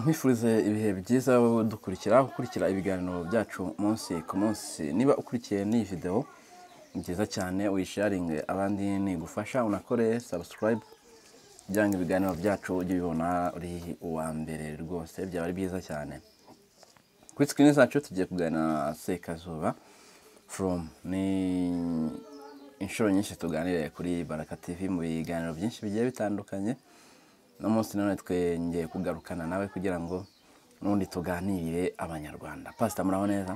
nkwifurize ibihe byiza wowe dukurikira ukurikira ibiganiro byacu umunsi ku munsi niba ukurikiye n'iyi videwo ni byiza cyane uyisharinge abandi nigufasha unakore sabusikarayibu kugira ngo ibiganiro byacu ujye ubibona uri uwa mbere rwose byaba ari byiza cyane kuri sikirini zacu tugiye kuganira na sekazuba foromu ni inshuro nyinshi tuganiriye kuri baraka tivi mu biganiro byinshi bigiye bitandukanye uno munsi nanone twongeye kugarukana nawe kugira ngo n'ubundi tuganirire abanyarwanda pasita muraho neza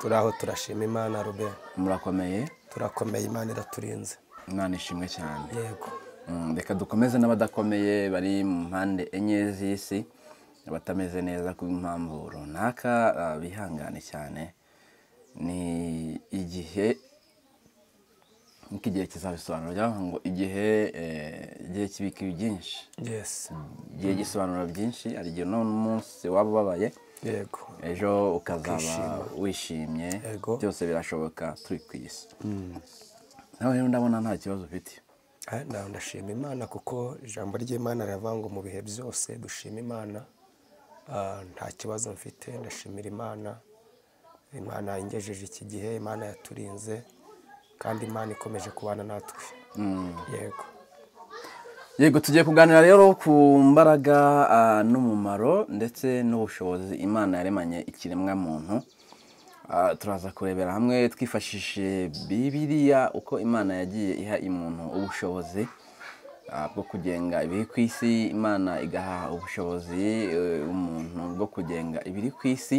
turaho turashima imana rube murakomeye turakomeye imana iraturinze imana ishimwe cyane yego Mm, reka dukomeze n'abadakomeye bari mu mpande enye z'isi abatameze neza ku mpamvu runaka ah, bihangane cyane ni igihe niko igihe kizabisobanura byaravuga ngo igihe eh, igihe kibika ibi byinshi yesi igihe gisobanura byinshi hari igihe uno munsi waba ubabaye yego ejo ukazaba wishimye Yego. byose birashoboka turi ku isi nawe rero ndabona nta kibazo ufite Ah, nawe ndashima imana kuko ijambo ry'imana riravuga ngo mu bihe byose dushima imana Ah, nta kibazo mfite ndashimira imana imana ingejeje iki gihe imana yaturinze kandi imana ikomeje kubana natwe yego yego tugiye kuganira rero ku mbaraga ah, n'umumaro ndetse n'ubushobozi imana yaremanye ikiremwa muntu Ah, turaza kurebera hamwe twifashishije bibiliya uko imana yagiye iha umuntu ubushobozi ah, bwo kugenga ibiri ku isi imana igaha ubushobozi eh, umuntu bwo kugenga ibiri ku isi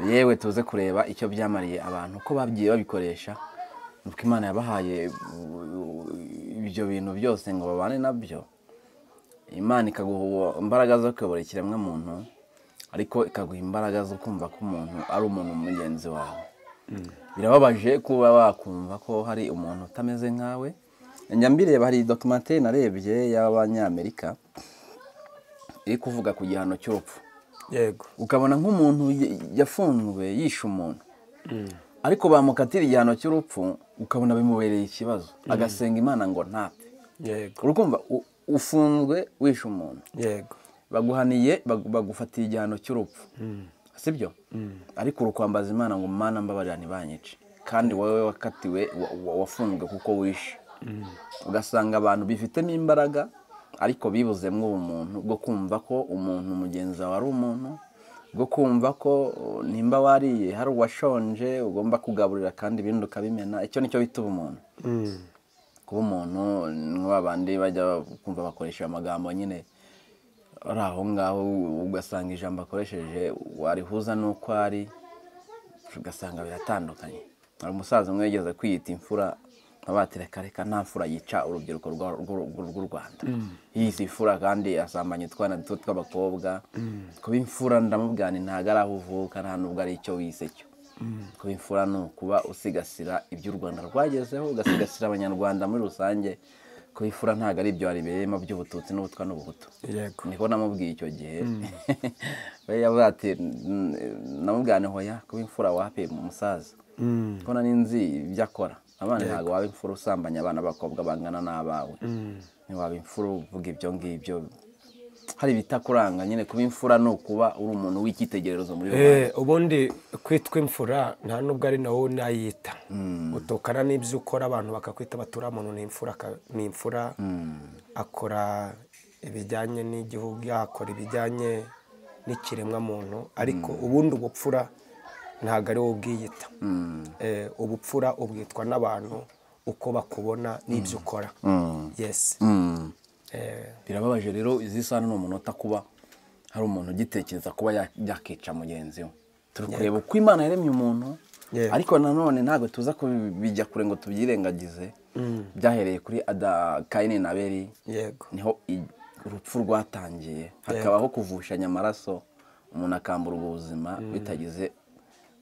yewe tuze kureba icyo byamariye abantu uko bagiye babikoresha nuko imana yabahaye uh, ibyo bintu byose ngo babane nabyo imana ikaguha imbaraga zo kuyobora ikiremwamuntu ariko ikaguha imbaraga zo kumva ko umuntu ari umuntu mugenzi wawe birababaje kuba wakumva ko hari umuntu utameze nkawe njya mbireba hari dokimateri narebye y'abanyamerika iri kuvuga ku gihano cy'urupfu yego ukabona nk'umuntu y- yafunzwe yishe umuntu ariko bamukatira igihano cy'urupfu ukabona bimubereye ikibazo agasenga imana ngo ntapfe yego urukumva u- ufunzwe wishe umuntu yego baguhaniye bagu- bagufatiye igihano cy'urupfu sibyo ariko uri kwambaza imana ngo mana mbabarira ntibanyice kandi wowe wakatiwe wa- wa- wafunzwe kuko wishe ugasanga abantu bifitemo imbaraga ariko bibuzemo ubumuntu bwo kumva ko umuntu mugenzi wawe ari umuntu bwo kumva ko uh, nimba wariye hari uwashonje ugomba kugaburira kandi ibindi ukabimena icyo nicyo bita ubumuntu kuba umuntu ni ba bandi bajya kumva bakoresha amagambo nyine ari aho ngaho ugasanga ijambo akoresheje warihuza n'uko ari ugasanga biratandukanye hari umusaza umwe yigeze kwiyita imfura abatereka reka nta mfura yica urubyiruko rwa- rw'u- rw'u rw'u rwanda yiyise imfura kandi asambanya utwana duto tw'abakobwa kuba imfura ndamubwira nti ntabwo ari aho uvuka nta n'ubwo ari icyo wise cyo kuba imfura ni ukuba usigasira ibyo u rwanda rwagezeho ugasigasira abanyarwanda muri rusange kuba imfura ntabwo ari ibyo warebereyemo by'ubututsi n'ubutwa n'ubuhutu yego niko namubwiye icyo gihe we yavuze ati "Mm, namubwira nti hoya kuba imfura wape umusaza kuko nari nzi ibyo akora abana ntabwo waba imfura usambanya abana b'abakobwa bangana n'abawe ntiwaba imfura uvuga ibyo ngibyo hari ibitakuranga nyine kuba imfura ni ukuba uri umuntu w'icyitegererezo muri rubanda Eh, ubundi kwitwa imfura nta nubwo ari nawo unayita utukana n'ibyo ukora abantu bakakwita batura muntu ni imfura ka- ni imfura akora ibijyanye n'igihugu akora ibijyanye n'ikiremwa muntu ariko ubundi ubupfura ntabwo ari wowe ubwiyita Eh, ubupfura ubwitwa n'abantu uko bakubona n'ibyo ukora yesi Eh, birababaje rero izi saha ni umunota kuba hari umuntu ugitekereza kuba ya- yakica mugenzi we turi kureba uko imana yaremye umuntu Yego. ariko nanone ntabwo tuza kubijya kure ngo tubyirengagize byahereye kuri ada kayini na beri yego niho i- urupfu rwatangiye hakabaho kuvushanya amaraso umuntu akamburwa ubuzima bitagize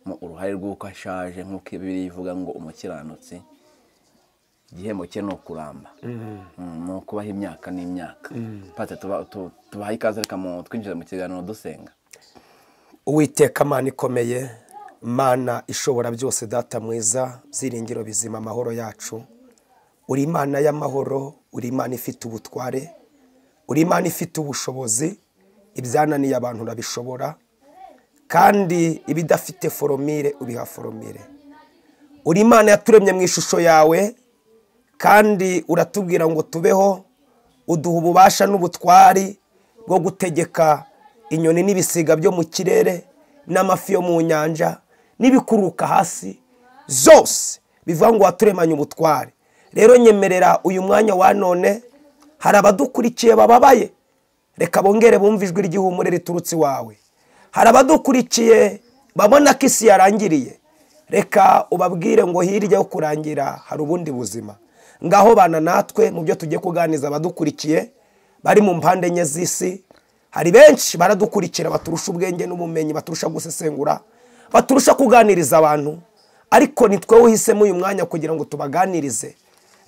mu uruhare rw'uko ashaje nk'uko bibiri ivuga ngo umukiranutsi igihembo cye ni ukuramba Mm, ni ukubaho imyaka n'imyaka pate tuba- tu- tubaha ikaze reka mu- twinjire mu kiganiro dusenga uwiteka mana ikomeye mana ishobora byose data mwiza byiringiro bizima amahoro yacu uri imana y'amahoro uri imana ifite ubutware uri imana ifite ubushobozi ibyananiye abantu urabishobora kandi ibidafite foromire ubiha foromire uri imana yaturemye mu ishusho yawe kandi uratubwira ngo tubeho uduha ububasha n'ubutwari bwo gutegeka inyoni n'ibisiga byo mu kirere n'amafi yo mu nyanja n'ibikuruka hasi zose bivuga ngo waturemanye ubutware rero nyemerera uyu mwanya wa none hari abadukurikiye bababaye reka bongere bumve ijwi ry'ihumure riturutse iwawe hari abadukurikiye babona ko isi yarangiriye reka ubabwire ngo hirya yo kurangira hari ubundi buzima ngaho bana natwe mu byo tugiye kuganiriza abadukurikiye bari mu mpande enye z'isi hari benshi baradukurikira baturusha ubwenge n'ubumenyi baturusha gusesengura baturusha kuganiriza abantu ariko ni twe uhisemo uyu mwanya kugira ngo tubaganirize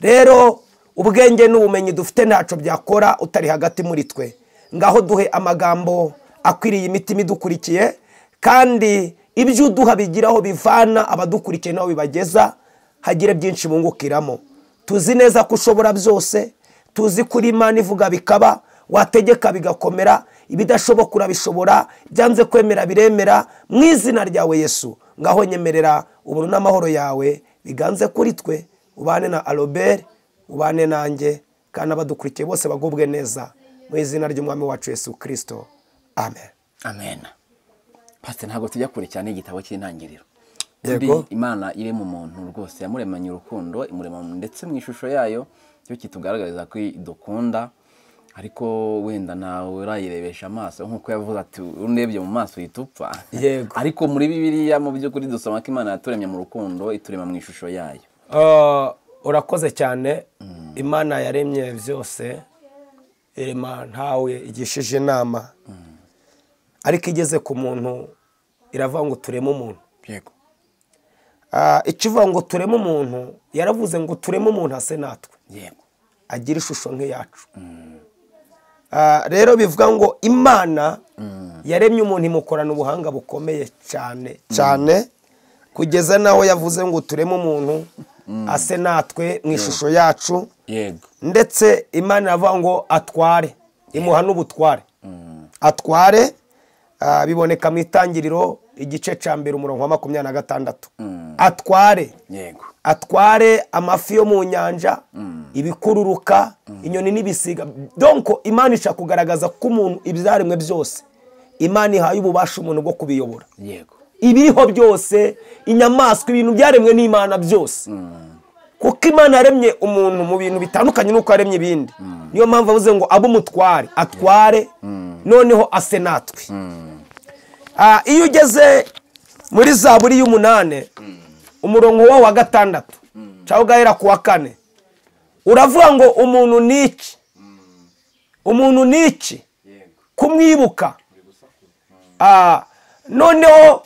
rero ubwenge n'ubumenyi dufite ntacyo byakora utari hagati muri twe ngaho duhe amagambo akwiriye imitima idukurikiye kandi ibyo uduha bigiraho bivana abadukurikiye nabo bibageza hagire byinshi bungukiramo tuzi neza ko ushobora byose tuzi ko uri imana ivuga bikaba wategeka bigakomera ibidashoboka urabishobora byanze kwemera biremera mu izina ryawe yesu ngaho nyemerera ubuntu n'amahoro yawe biganze kuri twe ubane na aroberi ubane nanjye kandi abadukurikiye bose bagubwe neza mu izina ry'umwami wacu yesu kirisito amen amena pasite ntabwo tujya kure cyane igitabo cy'intangiriro Yego. Turi imana iri mu muntu rwose yamuremanye urukundo imurema mu- ndetse mu ishusho yayo cyo kitugaragariza ko idukunda ariko wenda ntawe urayirebesha amaso nk'uko yavuze ati urebye mu maso uhita upfa Yego. ariko muri bibiliya mu by'ukuri dusoma ko imana yaturemye mu rukundo iturema mu ishusho yayo Ah, urakoze cyane imana yaremye byose irema ntawe igishije inama ariko igeze ku muntu iravuga ngo tureme umuntu yego Ah, ikivuga ngo tureme umuntu yaravuze ngo tureme umuntu hase natwe yego agira ishusho nk'iyacu Ah, rero bivuga ngo imana yaremye umuntu imukorana ubuhanga bukomeye cyane cyane kugeza n'aho yavuze ngo tureme umuntu ase natwe mu ishusho yacu yego ndetse imana iravuga ngo atware imuha n'ubutware atware ah, biboneka mu itangiriro igice cya mbere umurongo wa makumyabiri na gatandatu atware yego atware amafi yo mu nyanja ibikururuka inyoni n'ibisiga donko imana ishaka kugaragaza ko umuntu ibyaremwe byose imana ihaye ububasha umuntu bwo kubiyobora yego ibiriho byose inyamaswa ibintu byaremwe n'imana byose kuko imana yaremye umuntu mu bintu bitandukanye n'uko yaremye ibindi niyo mpamvu avuze ngo abe umutware atware noneho ase natwe Ah, iyo ugeze muri zaburi y'umunani umurongo wo wa gatandatu cyangwa ugahera ku wa kane uravuga ngo umuntu ni iki umuntu ni iki kumwibuka Ah, noneho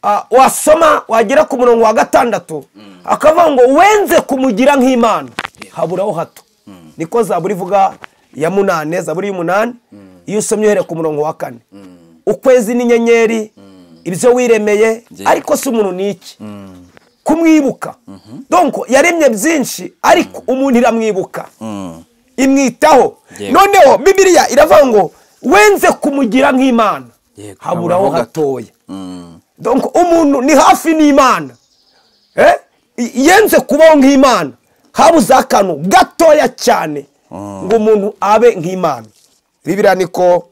ah, wasoma wagera ku murongo wa gatandatu akavuga ngo wenze kumugira nk'imana haburaho hato niko zaburi ivuga ya munane zaburi y'umunani iyo usomye uhereye ku murongo wa kane ukwezi n'inyenyeri ibyo wiremeye ariko si umuntu ni iki kumwibuka donko yaremye byinshi ariko umuntu iramwibuka imwitaho Yego. noneho bibiliya iravuga ngo wenze kumugira nk'imana Yego. haburaho Haburaho gato. gatoya donc umuntu ni hafi n'imana Eh? I- yenze kubaho nk'imana habuze akantu gatoya cyane ngo umuntu abe nk'imana bibiriya niko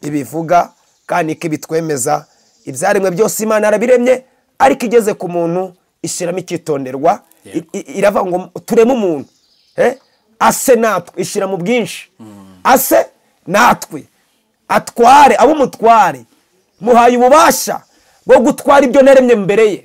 ibivuga kandi niko ibitwemeza ibyaremwe byose imana yarabiremye ariko igeze ku muntu ishyiramo icyitonderwa I- i- iravuga ngo tureme umuntu Eh? ase natwe ishyira mu bwinshi ase natwe atware abe umutware muhaye ububasha bwo gutwara ibyo naremye mbere ye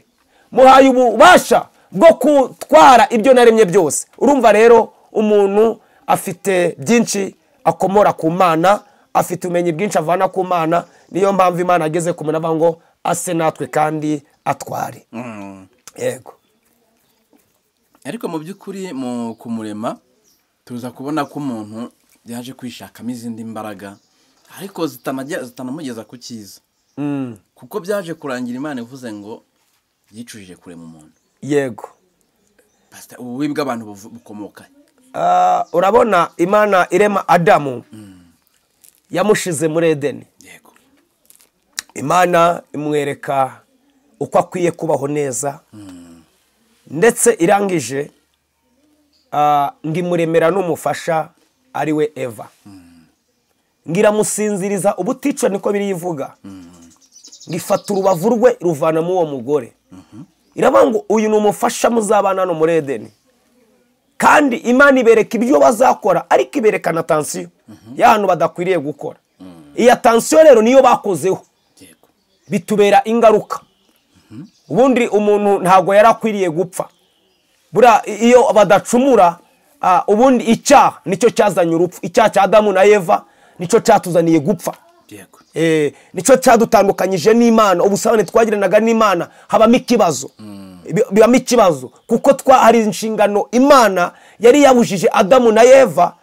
muhaye ububasha bwo gutwara ibyo naremye byose urumva rero umuntu afite byinshi akomora ku mana afite ubumenyi bwinshi avana ku mana niyo mpamvu imana ageze ku muntu avuga ngo ase natwe kandi atware yego ariko mu by'ukuri mu kumurema tuza kubona ko umuntu yaje kwishakamo izindi mbaraga ariko zitanajya- zitanamugeza ku cyiza kuko byaje kurangira imana ivuze ngo yicujije kurema umuntu yego pasita ububi bw'abantu buvu- bukomoka Ah, urabona imana irema adamu yamushize muri edeni yego imana imwereka uko akwiye kubaho neza ndetse irangije ah, ngo imuremera n'umufasha ari we eva ngo iramusinziriza ubutica niko biri ivuga ngo ifata urubavu rwe ruvanamo uwo mugore iravuga ngo uyu ni umufasha muzabana hano muri edeni kandi imana ibereka ibyo bazakora ariko iberekana tansiyo ya hantu badakwiriye gukora iya tansiyo rero niyo bakozeho yego bitubera ingaruka ubundi umuntu ntabwo yari akwiriye gupfa buriya iyo badacumura ah, ubundi icyaha nicyo cyazanye urupfu icyaha cya adamu na eva nicyo cyatuzaniye gupfa yego Eh, nicyo cyadutandukanyije n'imana ubusabane twagiranaga n'imana habamo ikibazo Bi- bibamo ikibazo kuko twa hari inshingano imana yari yabujije adamu na eva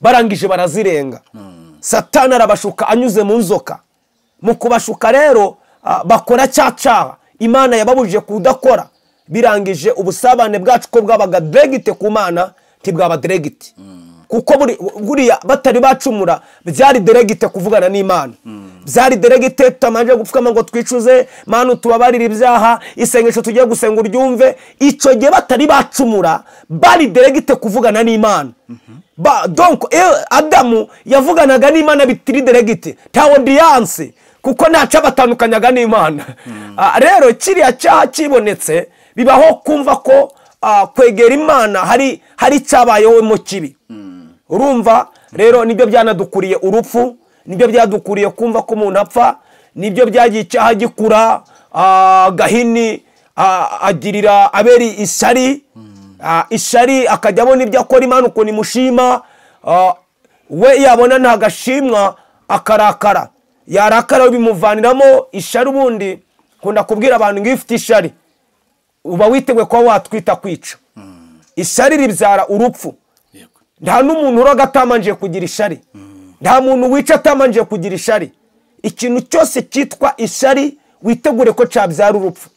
barangije barazirenga satani arabashuka anyuze mu nzoka mu kubashuka rero ah, bakora cya cyaha imana yababujije kudakora birangije ubusabane bwacu ko bwabaga diregite ku mana ntibwaba diregite kuko buri- buriya batari bacumura byari diregite kuvugana n'imana byari diregite tutamanje gupfukama ngo twicuze mana tubabarire ibyaha isengesho tugiye gusenga uryumve icyo gihe batari bacumura bari diregite kuvugana n'imana Ba- donc iyo adamu yavuganaga n'imana bitiri diregite nta odiyanse kuko ntacyo abatandukanyaga n'imana Ah, rero kiriya cyaha kibonetse bibaho kumva ko ah, kwegera imana hari hari icyabayeho mu kibi urumva rero nibyo byanadukuriye urupfu nibyo byadukuriye kumva ko umuntu apfa nibyo byagiye icyaha gikura ah, gahini ah, agirira aberi isari ah, isari akajya abona ibyo akora imana ukuntu imushima ah, we yabona nta gashimwa akarakara yarakara bimuvaniramo ishari ubundi nkunda kubwira abantu ngo iyo ufite ishari uba witeguye kuba watwita kwica ishari ribyara urupfu yego nta n'umuntu uroga atamanjije kugira ishari nta muntu wica atamanjije kugira ishari ikintu cyose cyitwa ishari witegure ko cyabyara urupfu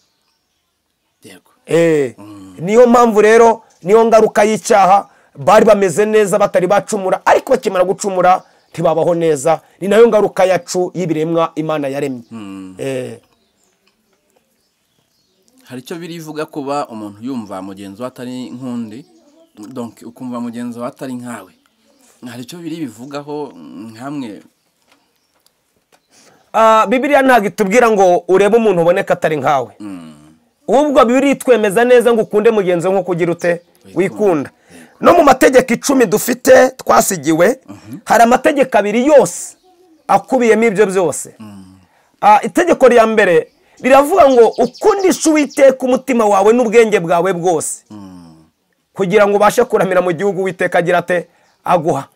yego Eh, niyo mpamvu rero niyo ngaruka y'icyaha bari bameze neza batari bacumura ariko bakimara gucumura ntibabaho neza ni nayo ngaruka yacu y'ibiremwa imana yaremye Eh, hari icyo birivuga kuba umuntu yumva mugenzi we atari nk'undi donke ukumva mugenzi we atari nkawe hari icyo biri bivugaho nkamwe ah, bibiliya ntabwo itubwira ngo urebe umuntu uboneka atari nkawe ubwo bibiri twemeza neza ngo ukunde mugenzi we nk'uko ugira ute wikunda no mu mategeko icumi dufite twasigiwe hari amategeko abiri yose akubiyemo ibyo byose Ah, itegeko rya mbere riravuga ngo ukundishe uwiteka umutima wawe n'ubwenge bwawe bwose kugira ngo ubashe kuramira mu gihugu uwiteka agira ate aguha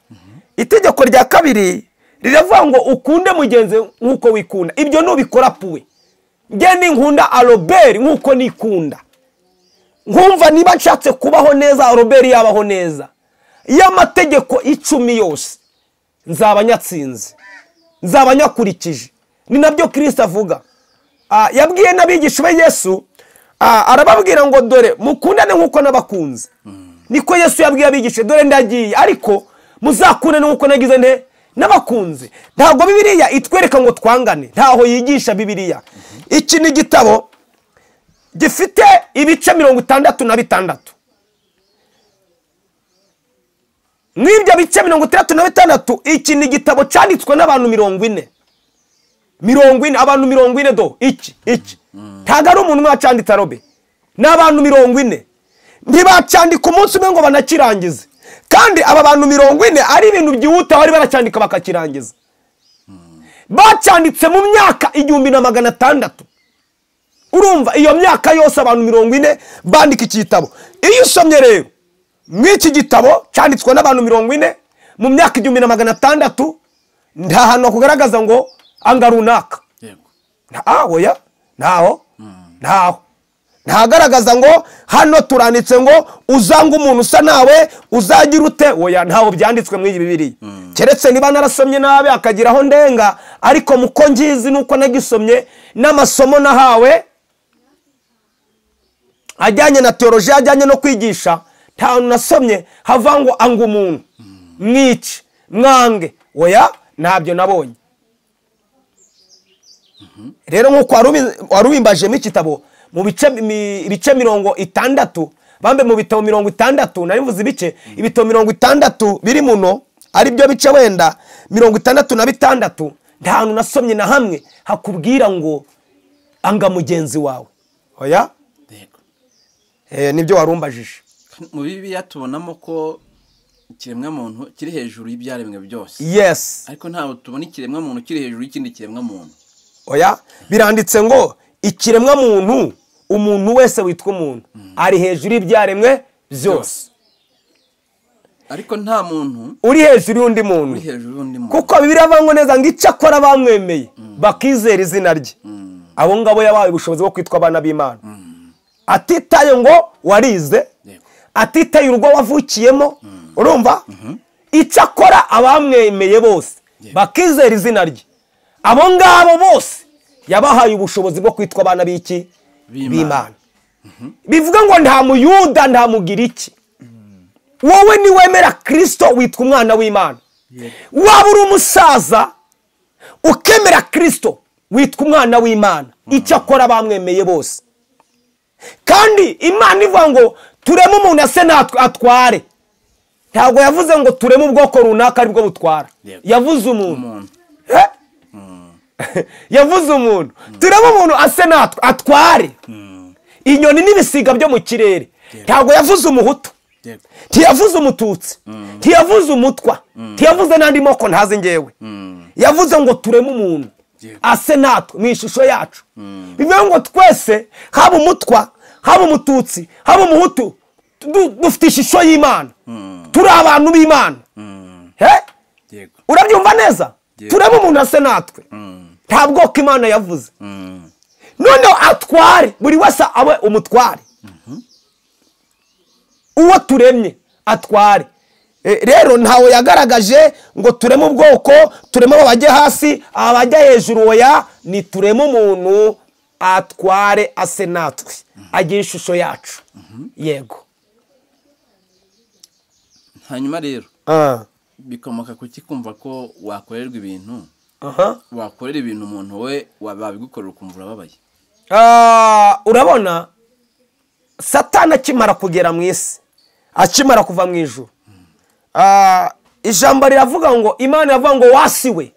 itegeko rya kabiri riravuga ngo ukunde mugenzi nk'uko wikunda ibyo nubikora puwe njye ninkunda aroberi nk'uko nikunda nkumva niba nshatse kubaho neza aroberi yabaho neza iyo amategeko icumi yose nzaba nyatsinze nzaba nyakurikije ni nabyo kirisita avuga Ah, yabwiye n'abigisha be yesu ah, arababwira ngo dore mukundane nk'uko nabakunze niko yesu yabwiye abigisha dore ndagiye ariko muzakundane nk'uko nagize nte n'abakunze ntabwo bibiliya itwereka ngo twangane ntaho yigisha bibiliya iki ni igitabo gifite ibice mirongo itandatu na bitandatu mw'ibyo bice mirongo itandatu na bitandatu iki ni igitabo cyanditswe n'abantu mirongo ine mirongo ine abantu mirongo ine do iki iki ntabwo ari umuntu umwe wacyanditse arobe ni abantu mirongo ine ntibacyandika umunsi umwe ngo banakirangize kandi aba bantu mirongo ine ari ibintu byihuta bari baracyandika bakakirangiza bacyanditse mu myaka igihumbi na magana atandatu urumva iyo myaka yose abantu mirongo ine bandika iki gitabo iyo usomye rero mw'iki gitabo cyanditswe n'abantu mirongo ine mu myaka igihumbi na magana atandatu nta hantu hakugaragaza ngo anga runaka yego ntaho ya ntaho ntaho ntagaragaza ngo hano turanditse ngo uzanga umuntu usa nawe uzagira ute oya ntaho byanditswe muri iyi bibiri keretse niba narasomye nabi akagira aho ndenga ariko muko ngizi nuko nagisomye n'amasomo nahawe ajyanye na teolojiya ajyanye no kwigisha nta nasomye hava ngo anga umuntu mwice mwange oya ntabyo nabonye rero nk'uko warubimbajemo igitabo mu bice mi- ibice mirongo itandatu bambe mu bitabo mirongo itandatu nari mvuze ibice ibitabo mirongo itandatu biri muno ari byo bice wenda mirongo itandatu na bitandatu nta hantu nasomye na hamwe hakubwira ngo anga mugenzi wawe oya Yego. Eh, nibyo warumbajije mu bibi tubonamo ko ikiremwamuntu kiri hejuru y'ibyaremwe byose yes ariko ntabwo tubona ikiremwamuntu kiri hejuru y'ikindi kiremwamuntu oya biranditse ngo ikiremwa muntu umuntu wese witwa umuntu ari hejuru y'ibyaremwe byose ariko nta muntu uri hejuru y'undi muntu uri hejuru y'undi muntu kuko bibiri avango neza ngo icyo akora bamwemeye bakizera izina rye abo ngabo yabaye ubushobozi bwo kwitwa abana b'imana atitaye ngo warize Yego. atitaye urugo wavukiyemo urumva icyo akora abamwemeye bose bakizera izina rye abo ngabo bose yabahaye ubushobozi bwo kwitwa abana b'iki B'Imana. b'imana bivuga ngo nta muyuda nta mugiriki wowe niwemera kirisito witwa umwana w'imana waba uri umusaza ukemera kirisito witwa umwana w'imana icyo akora bamwemeye bose kandi imana ivuga ngo tureme umuntu ase natwe atware ntabwo yavuze ngo tureme ubwoko runaka aribwo butwara Yego. yavuze umuntu umuntu Eh? yavuze umuntu turebe umuntu ase natwe atware inyoni n'ibisiga byo mu kirere ntabwo yavuze umuhutu Yego. ntiyavuze umututsi ntiyavuze umutwa ntiyavuze n'andi moko ntazi ngewe yavuze ngo tureme umuntu Yego. ase natwe mu ishusho yacu bivuga ngo twese haba umutwa haba umututsi haba umuhutu du- dufite ishusho y'imana turi abantu b'imana He? Yego. urabyumva neza Yego. turebe umuntu ase natwe nta bwoko imana yavuze Mm. noneho atware buri wese abe umutware uwo turemye atware E, rero ntawe yagaragaje ngo tureme ubwoko tureme abajya hasi abajya hejuru oya ni tureme umuntu atware ase natwe agire ishusho yacu yego hanyuma rero Ah. bikomoka ku kikumva ko wakorerwa ibintu Aha. wakorera ibintu umuntu we wa- babigukorera ukumva urababaye Ah, urabona satani akimara kugera mu isi akimara kuva mu ijuru Ah, ijambo riravuga ngo imana iravuga ngo wasiwe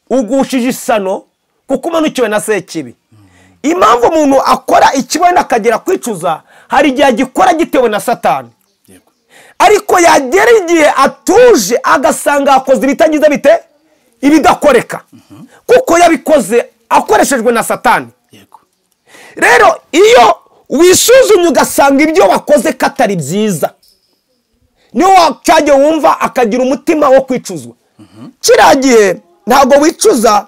ugushije isano kuko umanukiwe na sekibi impamvu umuntu akora ikibonda akagera kwicuza hari igihe agikora gitewe na satani Yego. ariko yagera igihe atuje agasanga yakoze ibitagize bite ibidakoreka kuko yabikoze akoreshejwe na satani Yego. rero iyo wisuzumye ugasanga ibyo wakoze katari byiza niyo wacyajya wumva akagira umutima wo kwicuzwa kiriya gihe ntabwo wicuza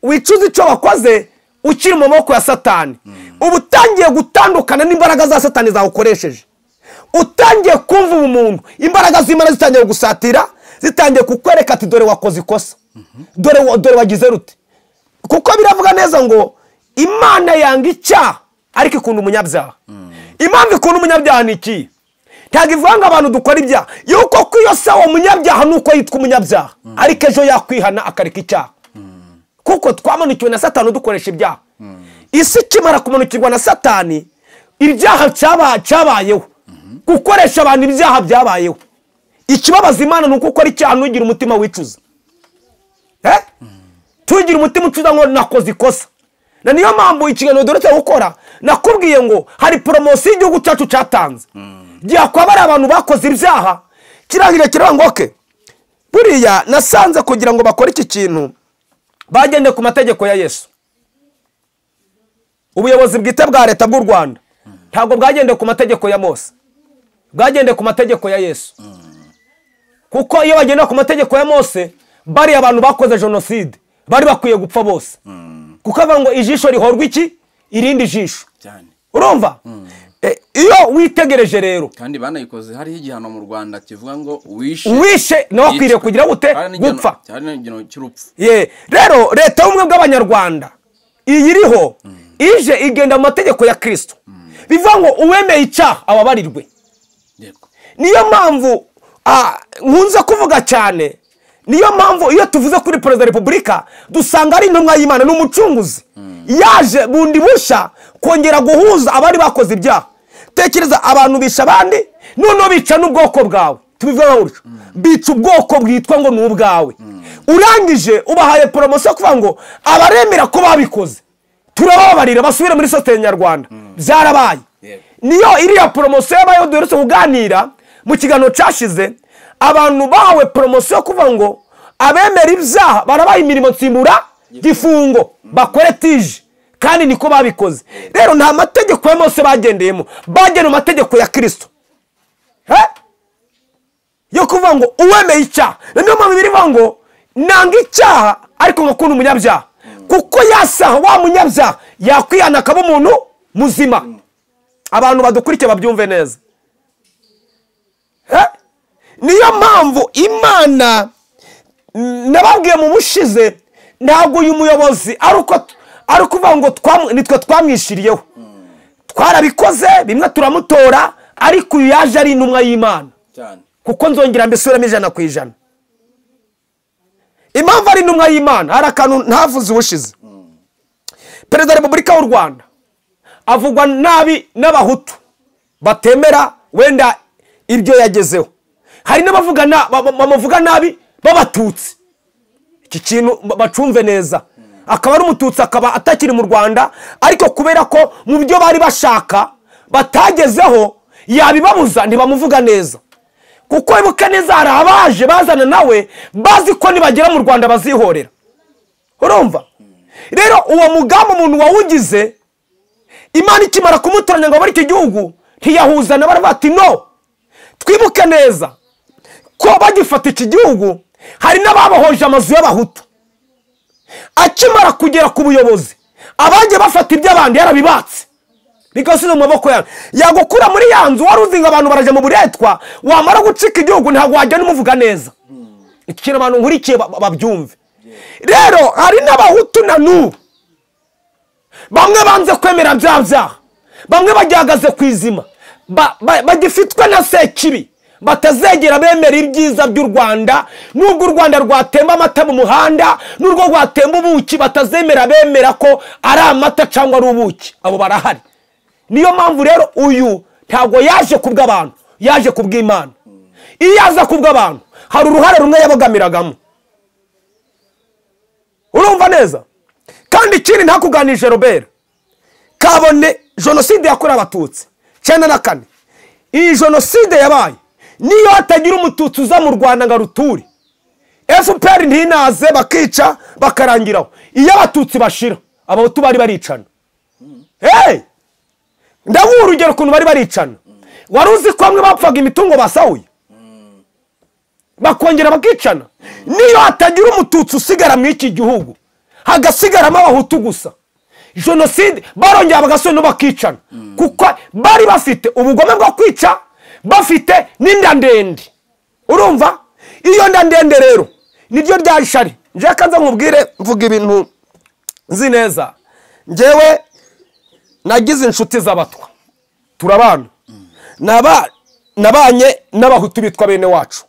wicuza icyo wakoze ukiri mu maboko ya satani uba utangiye gutandukana n'imbaraga za satani zawukoresheje utangiye kumva ubumuntu imbaraga z'imana zitangiye gusatira zitangiye kukwereka ati dore wakoze ikosa dore wa- dore wagize rute kuko biravuga neza ngo imana yanga icyaha ariko ikunda umunyabyaha impamvu ikunda umunyabyaha ni iki ntabwo ivuga ngo abantu dukora ibyaha yuko ko iyo sawa umunyabyaha ni uko yitwa umunyabyaha ariko ejo yakwihana akareka icyaha kuko twamanukiwe na satani dukoresha ibyaha isi ikimara kumanukirwa na satani ibyaha cyaba- cyabayeho gukoresha abantu ibyaha byabayeho ikibabaza imana ni uko ukora icyaha ntugire umutima wicuza Eh? tugira umutima ucuza ngo nakoze ikosa na niyo mpamvu ikiganiro duherutse gukora nakubwiye ngo hari poromosiyo igihugu cyacu cyatanze gihakwaba ari abantu bakoze ibyaha kirangira kiravuga ngo oke buriya nasanze kugira ngo bakore iki kintu bagendeye ku mategeko ya yesu ubuyobozi bwite bwa leta bw'u rwanda ntabwo bwagendeye ku mategeko ya mose bwagendeye ku mategeko ya yesu kuko iyo bagendera ku mategeko ya mose bariya abantu bakoze jenoside bari bakwiye gupfa bose kuko avuga ngo ijisho rihorwa iki irindi jisho cyane urumva Eh, iyo witegereje rero kandi banayikoze hariho igihano mu rwanda kivuga ngo wishe uwishe nawe akwiriye yicwa. kugira gute Cyari n'igihano- gupfa cyari n'igihano cy'urupfu ye rero leta y'ubumwe bw'abanyarwanda iyi iriho ije igenda mu mategeko ya kirisito bivuga ngo uwemeye icyaha ababarirwe Yego. niyo mpamvu ah, nkunze kuvuga cyane niyo mpamvu iyo tuvuze kuri perezida wa repubulika dusanga ari intumwa y'imana ni umucunguzi yaje bundi bushya kongera guhuza abari bakoze ibyaha tekereza abantu bisha abandi noneho bica n'ubwoko bwawe tubivugaho gutyo bica ubwoko bwitwa ngo ni ubwawe urangije ubahaye poromosiyo kuvuga ngo abaremera ko babikoze turababarira basubire muri sosiyete nyarwanda byarabaye Yego. niyo iriya poromosiyo yabayeho duherutse kuganira mu kiganiro cyashize abantu bahawe poromosiyo yo kuvuga ngo abemera ibyaha barabaha imirimo nsimbura gifungo bakore tije kandi niko babikoze rero nta mategeko ya mose bagendeyemo bagendeye mu mategeko ya kirisito Eh? yo kuvuga ngo uwemeye icyaha niyo mpamvu biri ivuga ngo nanga icyaha ariko ngakunda umunyabyaha kuko yasaha wa munyabyaha yakwihana akaba umuntu muzima abantu badukurikiye babyumve neza Eh? niyo mpamvu imana mm, nababwiye mu bushize ntabwo uyu muyobozi ari uko ari ukuvuga ngo twamu- nitwe twamwishyiriyeho twarabikoze bimwe turamutora ariko uyu yaje ari intumwa y'imana cyane kuko nzongera mbisuramo ijana ku ijana impamvu ari intumwa y'imana hari akantu ntavuze ubushize perezida wa repubulika w'u rwanda avugwa nabi n'abahutu batemera wenda ibyo yagezeho hari n'abavuga na- ba- ba- bamuvuga nabi b'abatutsi iki kintu ba- bacumve neza akaba ari umututsi akaba atakiri mu rwanda ariko kubera ko mu byo bari bashaka batagezeho yabibabuza ntibamuvuga neza kuko ibuka neza hari abaje bazana nawe bazi ko nibagera mu rwanda bazihorera urumva rero uwo mugambi umuntu wawugize imana ikimara kumutoranya ngo abone iki gihugu ntiyahuzana baravuga ati no twibuke neza ko bagifata iki gihugu hari n'ababohoje amazu y'abahutu akimara kugera ku buyobozi abagiye bafata iby'abandi yarabibatse bigasize mu maboko yawe yagukura muri ya nzu wari uzi ngo abantu barajya mu buretwa wamara gucika igihugu ntabwo wagenda umuvuga neza iki kintu abantu nkurikiye ba- ba- babyumve rero hari n'abahutu na n'ubu bamwe banze kwemera bya byaha bamwe bagihagaze ku izima ba- ba- bagifitwe na sekibi batazegera bemera ibyiza by'u rwanda nubwo u rwanda rwatemba amata mu muhanda n'urwo rwatemba ubuki batazemera bemera ko ari amata cyangwa ari ubuki abo barahari niyo mpamvu rero uyu ntabwo yaje ku bw'abantu yaje ku bw'imana iyo yaza ku bw'abantu hari uruhare rumwe yabogamiragamo urumva neza kandi ikindi ntakuganije robert kabone jenoside yakorewe abatutsi cyenda na kane iyi jenoside yabaye niyo hatagira umututsi uza mu rwanda ngo aruture fpr ntinaze bakica bakarangiraho iyo abatutsi bashira abahutu bari baricana hey! ndaguha urugero ukuntu bari baricana wari uzi ko bamwe bapfaga imitungo basahuye bakongera bakicana niyo hatagira umututsi usigara muri iki gihugu hagasigaramo abahutu gusa jenoside barongera bagasubira bakicana kuko bari bafite ubugome bwo kwica bafite n'inda ndende urumva iyo nda ndende rero niryo rya shari njyewe kanza nkubwire mvuga ibintu nzi neza njyewe nagize inshuti z'abatwa turabana Naba- nabanye n'abahutu bitwa bene wacu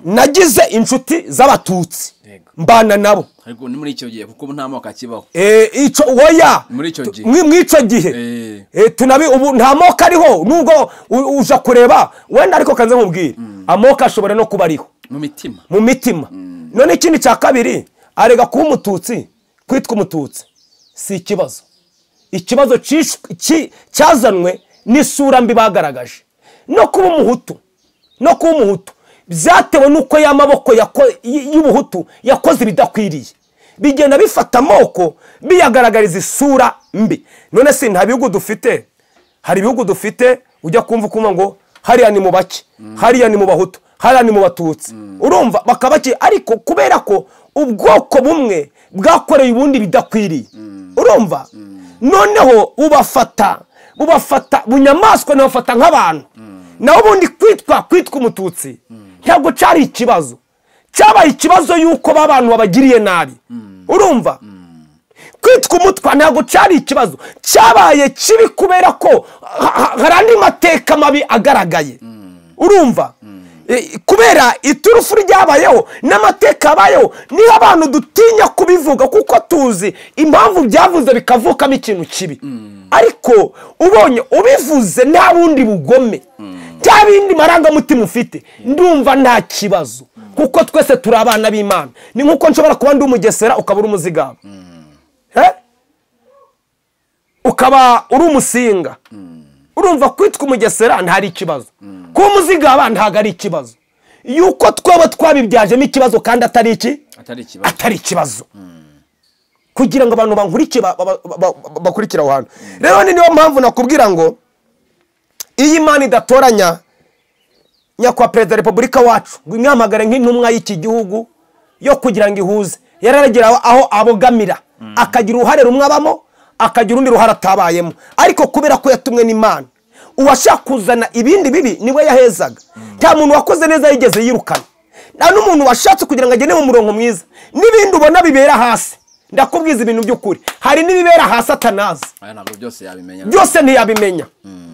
nagize inshuti z'abatutsi Yego. mbana nabo ariko ni muri icyo gihe kuko nta moko akibaho Eh, ico oya Muri ico Tu- gihe. mwi- mwico gihe Eh, Eh, tunabi ubu nta moko ariho nubwo u- uja kureba wenda ariko kanze nkubwire amoko ashobora no kuba ariho mu mitima mu mitima none ikindi cya kabiri arega kuba umututsi kwitwa umututsi si ikibazo ikibazo cishwe- ki- cyazanwe n'isura mbi bagaragaje no kuba umuhutu no kuba umuhutu byatewe n'uko y'amaboko yako- y- y'ubuhutu yakoze ibidakwiriye bigenda bifata amoko biyagaragariza isura mbi none si nta bihugu dufite hari ibihugu dufite ujya kumva ukumva ngo hariya ni mu bake hariya ni mu bahutu hariya ni mu batutsi urumva bakabaki ariko kubera ko ubwoko bumwe bwakoreye ubundi bidakwiriye urumva noneho bubafata bubafata bunyamaswa ntibafata nk'abantu naho ubundi kwitwa kwitwa umututsi ntabwo cyari ikibazo cyabaye ikibazo y'uko ba bantu babagiriye nabi urumva kwitwa umutwa ntabwo cyari ikibazo cyabaye kibi kubera ko ha- ha- hari andi mateka mabi agaragaye urumva Eh, kubera iturufu ryabayeho n'amateka yabayeho niho abantu dutinya kubivuga kuko tuzi impamvu byavuze bikavukamo ikintu kibi ariko ubonye ubivuze nta bundi bugome nta bindi marangamutima ufite ndumva nta kibazo kuko twese turi abana b'imana ni nk'uko nshobora kuba ndi umugesera ukaba uri umuzigaba Eh? ukaba uri umusinga urumva kwitwa umugesera ntari ikibazo kuba umuzigaba ntabwo ari ikibazo yuko twaba twabibyajemo ikibazo kandi atari iki atari ikibazo atari ikibazo kugira ngo abantu bankurikire ba- ba- ba- ba- bakurikire aho hantu rero ni niyo mpamvu nakubwira ngo iyo imana idatoranya nyakubahwa perezida wa repubulika wacu ngo imwihamagare nk'intumwa y'iki gihugu yo kugira ngo ihuze yararagira aho- aho abogamira akagira uruhare rumwe abamo akagira urundi ruhare atabayemo ariko kubera ko yatumwe n'imana uwashaka kuzana ibindi bibi niwe yahezaga nta muntu wakoze neza yigeze yirukana nta n'umuntu washatse kugira ngo agende mu murongo mwiza n'ibindi ubona bibera hasi ndakubwiza ibintu by'ukuri hari n'ibibera hasi atanazi aya ntabwo byose yabimenya byose ntiyabimenya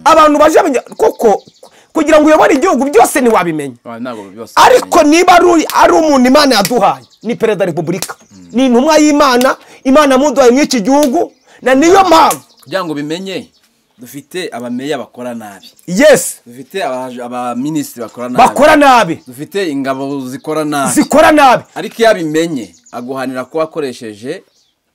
abantu baje bamenya- kuko kugira ngo uyobore igihugu byose ntiwabimenya Ah, ntabwo byose ariko niba ari uyu- ari umuntu imana yaduhaye ni perezida wa repubulika ni intumwa y'imana imana yamuduhaye muri iki gihugu na niyo mpamvu kugira ngo bimenye dufite abameya bakora nabi yesi dufite abaje- abaminisitiri bakora nabi bakora nabi dufite ingabo zikora nabi zikora nabi ariko iyo abimenye aguhanira ko wakoresheje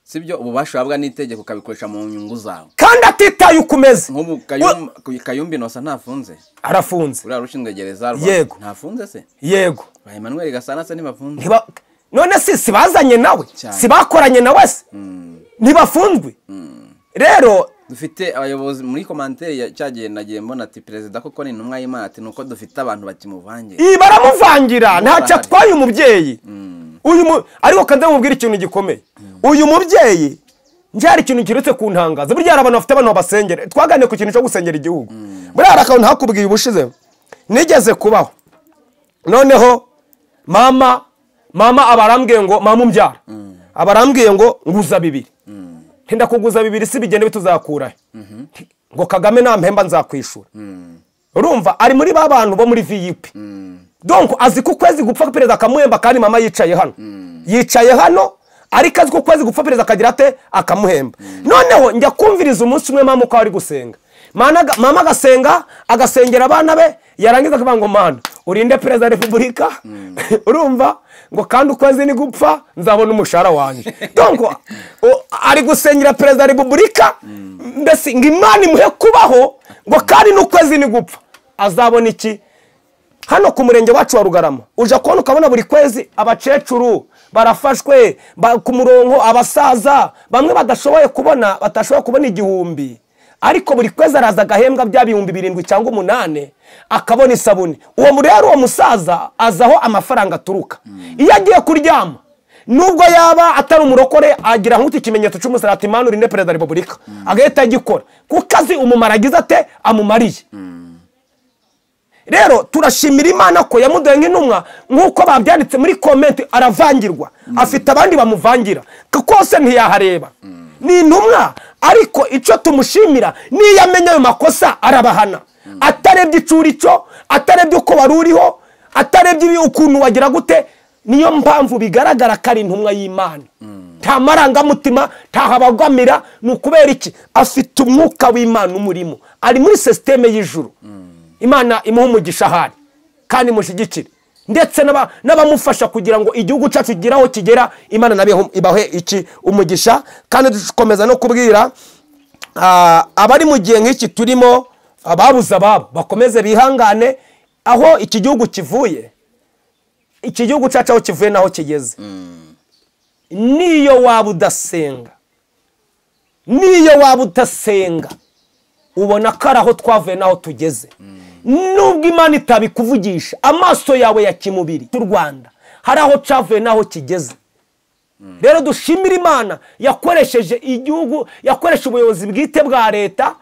sibyo ububasha wahabwa n'itegeko ukabikoresha mu nyungu zawe kandi atitaye uko umeze nk'ubu Kayum- kayumbi nosa ntafunze arafunze uriya rushinzwe gereza rwa- Yego. ntafunze se yego ba emmanuel gasana se ntibafunze Ntiba- none si si bazanye nawe Cyane. si bakoranye nawe se ntibafunzwe rero dufite abayobozi muri komantere ya- cyagiye nagiye mbona ati perezida koko ni intumwa y'imana ati nuko dufite abantu bakimuvangira iyi baramuvangira ntacyo bahari. atwaye umubyeyi uyu mu ariko kandi mubwira ikintu gikomeye uyu mubyeyi njye hari ikintu kiretse ku ntangaza burya hari abantu bafite abantu babasengera twaganiriye ku kintu cyo gusengera igihugu buriya hari akantu hakubwiye ubushize nigeze kubaho noneho mama mama aba arambwiye ngo mama umbyara aba arambwiye ngo nguza bibiri ntinda kuguza bibiri si bigenda bituzakurahe ngo kagame nampemba nzakwishura urumva ari muri ba bantu bo muri vip donc azi ko ukwezi gupfa perezida akamuhemba kandi mama yicaye hano yicaye hano ariko azi ko ukwezi gupfa perezida akagira ate akamuhemba noneho njya kumviriza umunsi umwe mama uko ari gusenga Mana aga- mama agasenga agasengera abana be yarangiza akavuga ngo mana urinde perezida wa repubulika urumva ngo kandi ukwezi ni gupfa nzabona umushahara wanjye donc o- ari gusengera perezida wa repubulika mbese ngo imana imuhe kubaho ngo kandi n'ukwezi ni gupfa azabona iki hano ku murenge wacu wa rugarama uje kubona ukabona buri kwezi abakecuru barafashwe ba- ku murongo abasaza bamwe badashoboye kubona batashoboye kubona igihumbi ariko buri kwezi araza agahembwa bya bihumbi birindwi cyangwa umunani akabona isabune uwo mu- rero uwo musaza azi aho amafaranga aturuka iyo agiye kuryama nubwo yaba atari umurokore agira nk'uti ikimenyetso cy'umusarati manu urinde perezida wa repubulika agahita agikora kuko azi umumaro agize ate amumariye rero turashimira imana ko yamuduhaye nk'intumwa nk'uko babyanditse muri komenti aravangirwa afite abandi bamuvangira kose ntiyahareba ni intumwa ariko icyo tumushimira niyo amenya ayo makosa arabahana atarebye icuricyo atarebye uko wari uriho atarebye ibi- ukuntu wagira gute niyo mpamvu bigaragara ko ari intumwa y'imana nta marangamutima ntahabagamira ni ukubera iki afite umwuka w'imana umurimo ari muri sisiteme y'ijuru imana imuha umugisha ahari kandi imushyigikire ndetse n'aba- n'abamufasha kugira ngo igihugu cyacu kigere aho kigera imana nabihe ibahe iki umugisha kandi dukomeza no kubwira ah, abari mu gihe nk'iki turimo ababuze ababo bakomeze bihangane aho iki gihugu kivuye iki gihugu cyacu aho kivuye n'aho kigeze niyo waba udasenga niyo waba utasenga ubona ko ari aho twavuye n'aho tugeze nubwo imana itabikuvugisha amaso yawe ya kimubiri cy'u rwanda hari aho cyavuye n'aho kigeze rero dushimira imana yakoresheje igihugu yakoresha ubuyobozi bwite bwa leta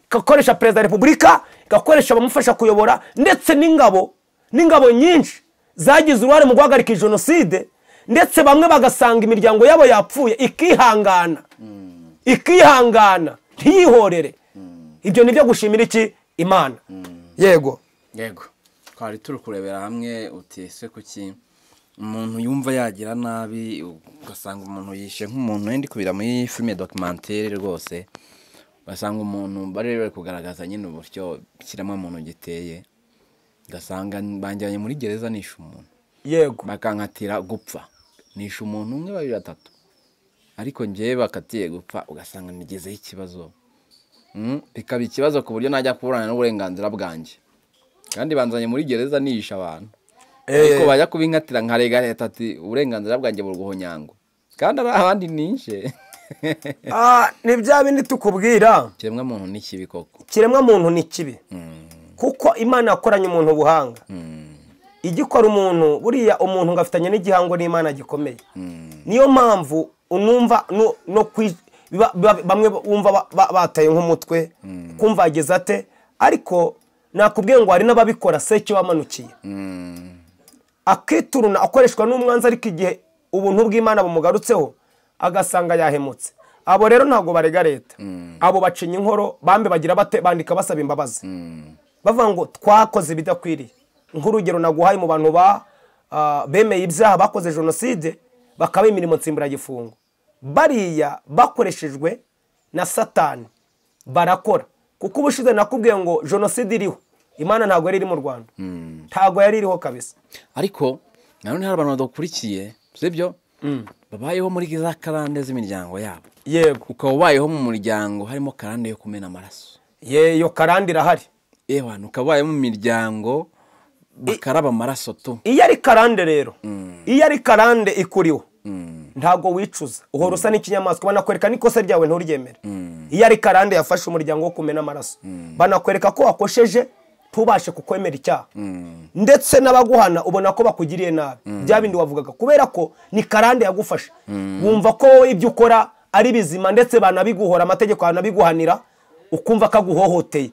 igakoresha perezida wa repubulika igakoresha abamufasha kuyobora ndetse n'ingabo n'ingabo nyinshi zagize uruhare mu guhagarika iyi jenoside ndetse bamwe bagasanga imiryango yabo yapfuye ikihangana ikihangana ntiyihorere ibyo ni byo gushimira iki imana yego yego twari turi kurebera hamwe uti ese kuki umuntu yumva yagira nabi ugasanga umuntu yishe nk'umuntu ndi kubira muri filime dokimantere rwose ugasanga umuntu bari bari kugaragaza nyine uburyo ikiremwamuntu giteye ugasanga banjyanye muri gereza nishe umuntu yego bakankatira gupfa nishe umuntu umwe babiri batatu ariko ngewe bakatiye gupfa ugasanga nigezeho ikibazo Mm, bikaba ikibazo ku buryo najya kuburana n'uburenganzira bwanjye kandi banzanye muri gereza nishe abantu ariko bajya kubinkatira nkarega leta ati uburenganzira bwanjye burwuhonyango kandi ari abandi nishe Ah, ni bya bindi tukubwira kiremwa muntu ni kibi koko ikiremwa muntu ni kibi kuko imana yakoranye umuntu ubuhanga igikora umuntu buriya umuntu ngo afitanye n'igihango n'imana gikomeye niyo mpamvu unumva no- no kwi- biba- biba- bamwe bumva ba- ba- bataye nk'umutwe kumva yageze ate ariko nakubwiye ngo hari n'ababikora se icyo wamanukiye akituruna akoreshwa n'umwanzi ariko igihe ubuntu bw'imana bumugarutseho agasanga yahemutse abo rero ntabwo barega leta abo bacinya inkoro bambe bagira bate bandika basaba imbabazi bavuga ngo twakoze ibidakwiriye nk'urugero naguhaye mu bantu ba ah, bemeye ibyaha bakoze jenoside bakaba imirimo nsimburagifungo bariya bakoreshejwe na satani barakora kuko ubushize nakubwiye ngo jenoside iriho imana ntabwo yari iri mu rwanda ntabwo yari iriho kabisa ariko nanone hari abantu badakurikiye sibyo babayeho muri za karande z'imiryango yabo yego ukaba ubayeho mu muryango harimo karande yo kumena amaraso yeyo karande irahari yewe ukaba ubayeho mu miryango bakaraba amaraso tu iyo ari karande rero iyo ari karande ikuriho ntabwo wicuza uhora usa n'ikinyamaswa banakwereka n'ikosa ryawe nturyemere iyo ari karande yafashe umuryango wo kumena amaraso banakwereka ko wakosheje ntubashe kukwemera icyaha ndetse n'abaguhana ubona ko bakugiriye nabi bya bindi wavugaga kubera ko ni karande yagufashe wumva ko wowe ibyo ukora ari bizima ndetse banabiguhora amategeko yanabiguhanira ukumva ko aguhohoteye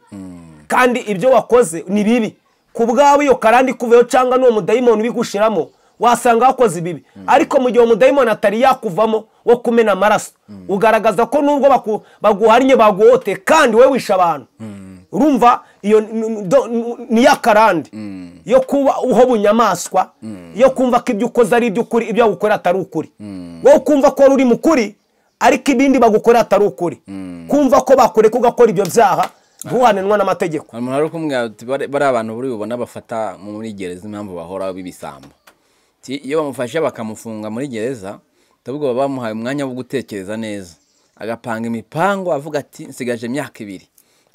kandi ibyo wakoze ni bibi ku bwawe iyo karande ikuveho cyangwa n'uwo mudayimoni ubigushiramo wasanga wakoze ibibi ariko mu gihe uwo mudayimoni atari yakuvamo wo kumena amaraso ugaragaza ko nubwo baku- baguhannye baguhote kandi wowe wishe abantu urumva iyo n- n- do- n- ni ya karande yo kuba uho bunyamaswa yo kumva ko ibyo ukoze ari iby'ukuri ibyo bagukora atari ukuri wowe kumva ko wari uri mu kuri ariko ibindi bagukora atari ukuri kumva ko bakureka ugakora ibyo byaha ntuhananwa n'amategeko hari umuntu ari kumwe ati "Bare- bariya bantu buri bubona bafata muri gereza impamvu bahora b'ibisambo Ti- iyo bamufashe bakamufunga muri gereza ndabwo baba bamuhaye umwanya wo gutekereza neza agapanga imipango avuga ati nsigaje imyaka ibiri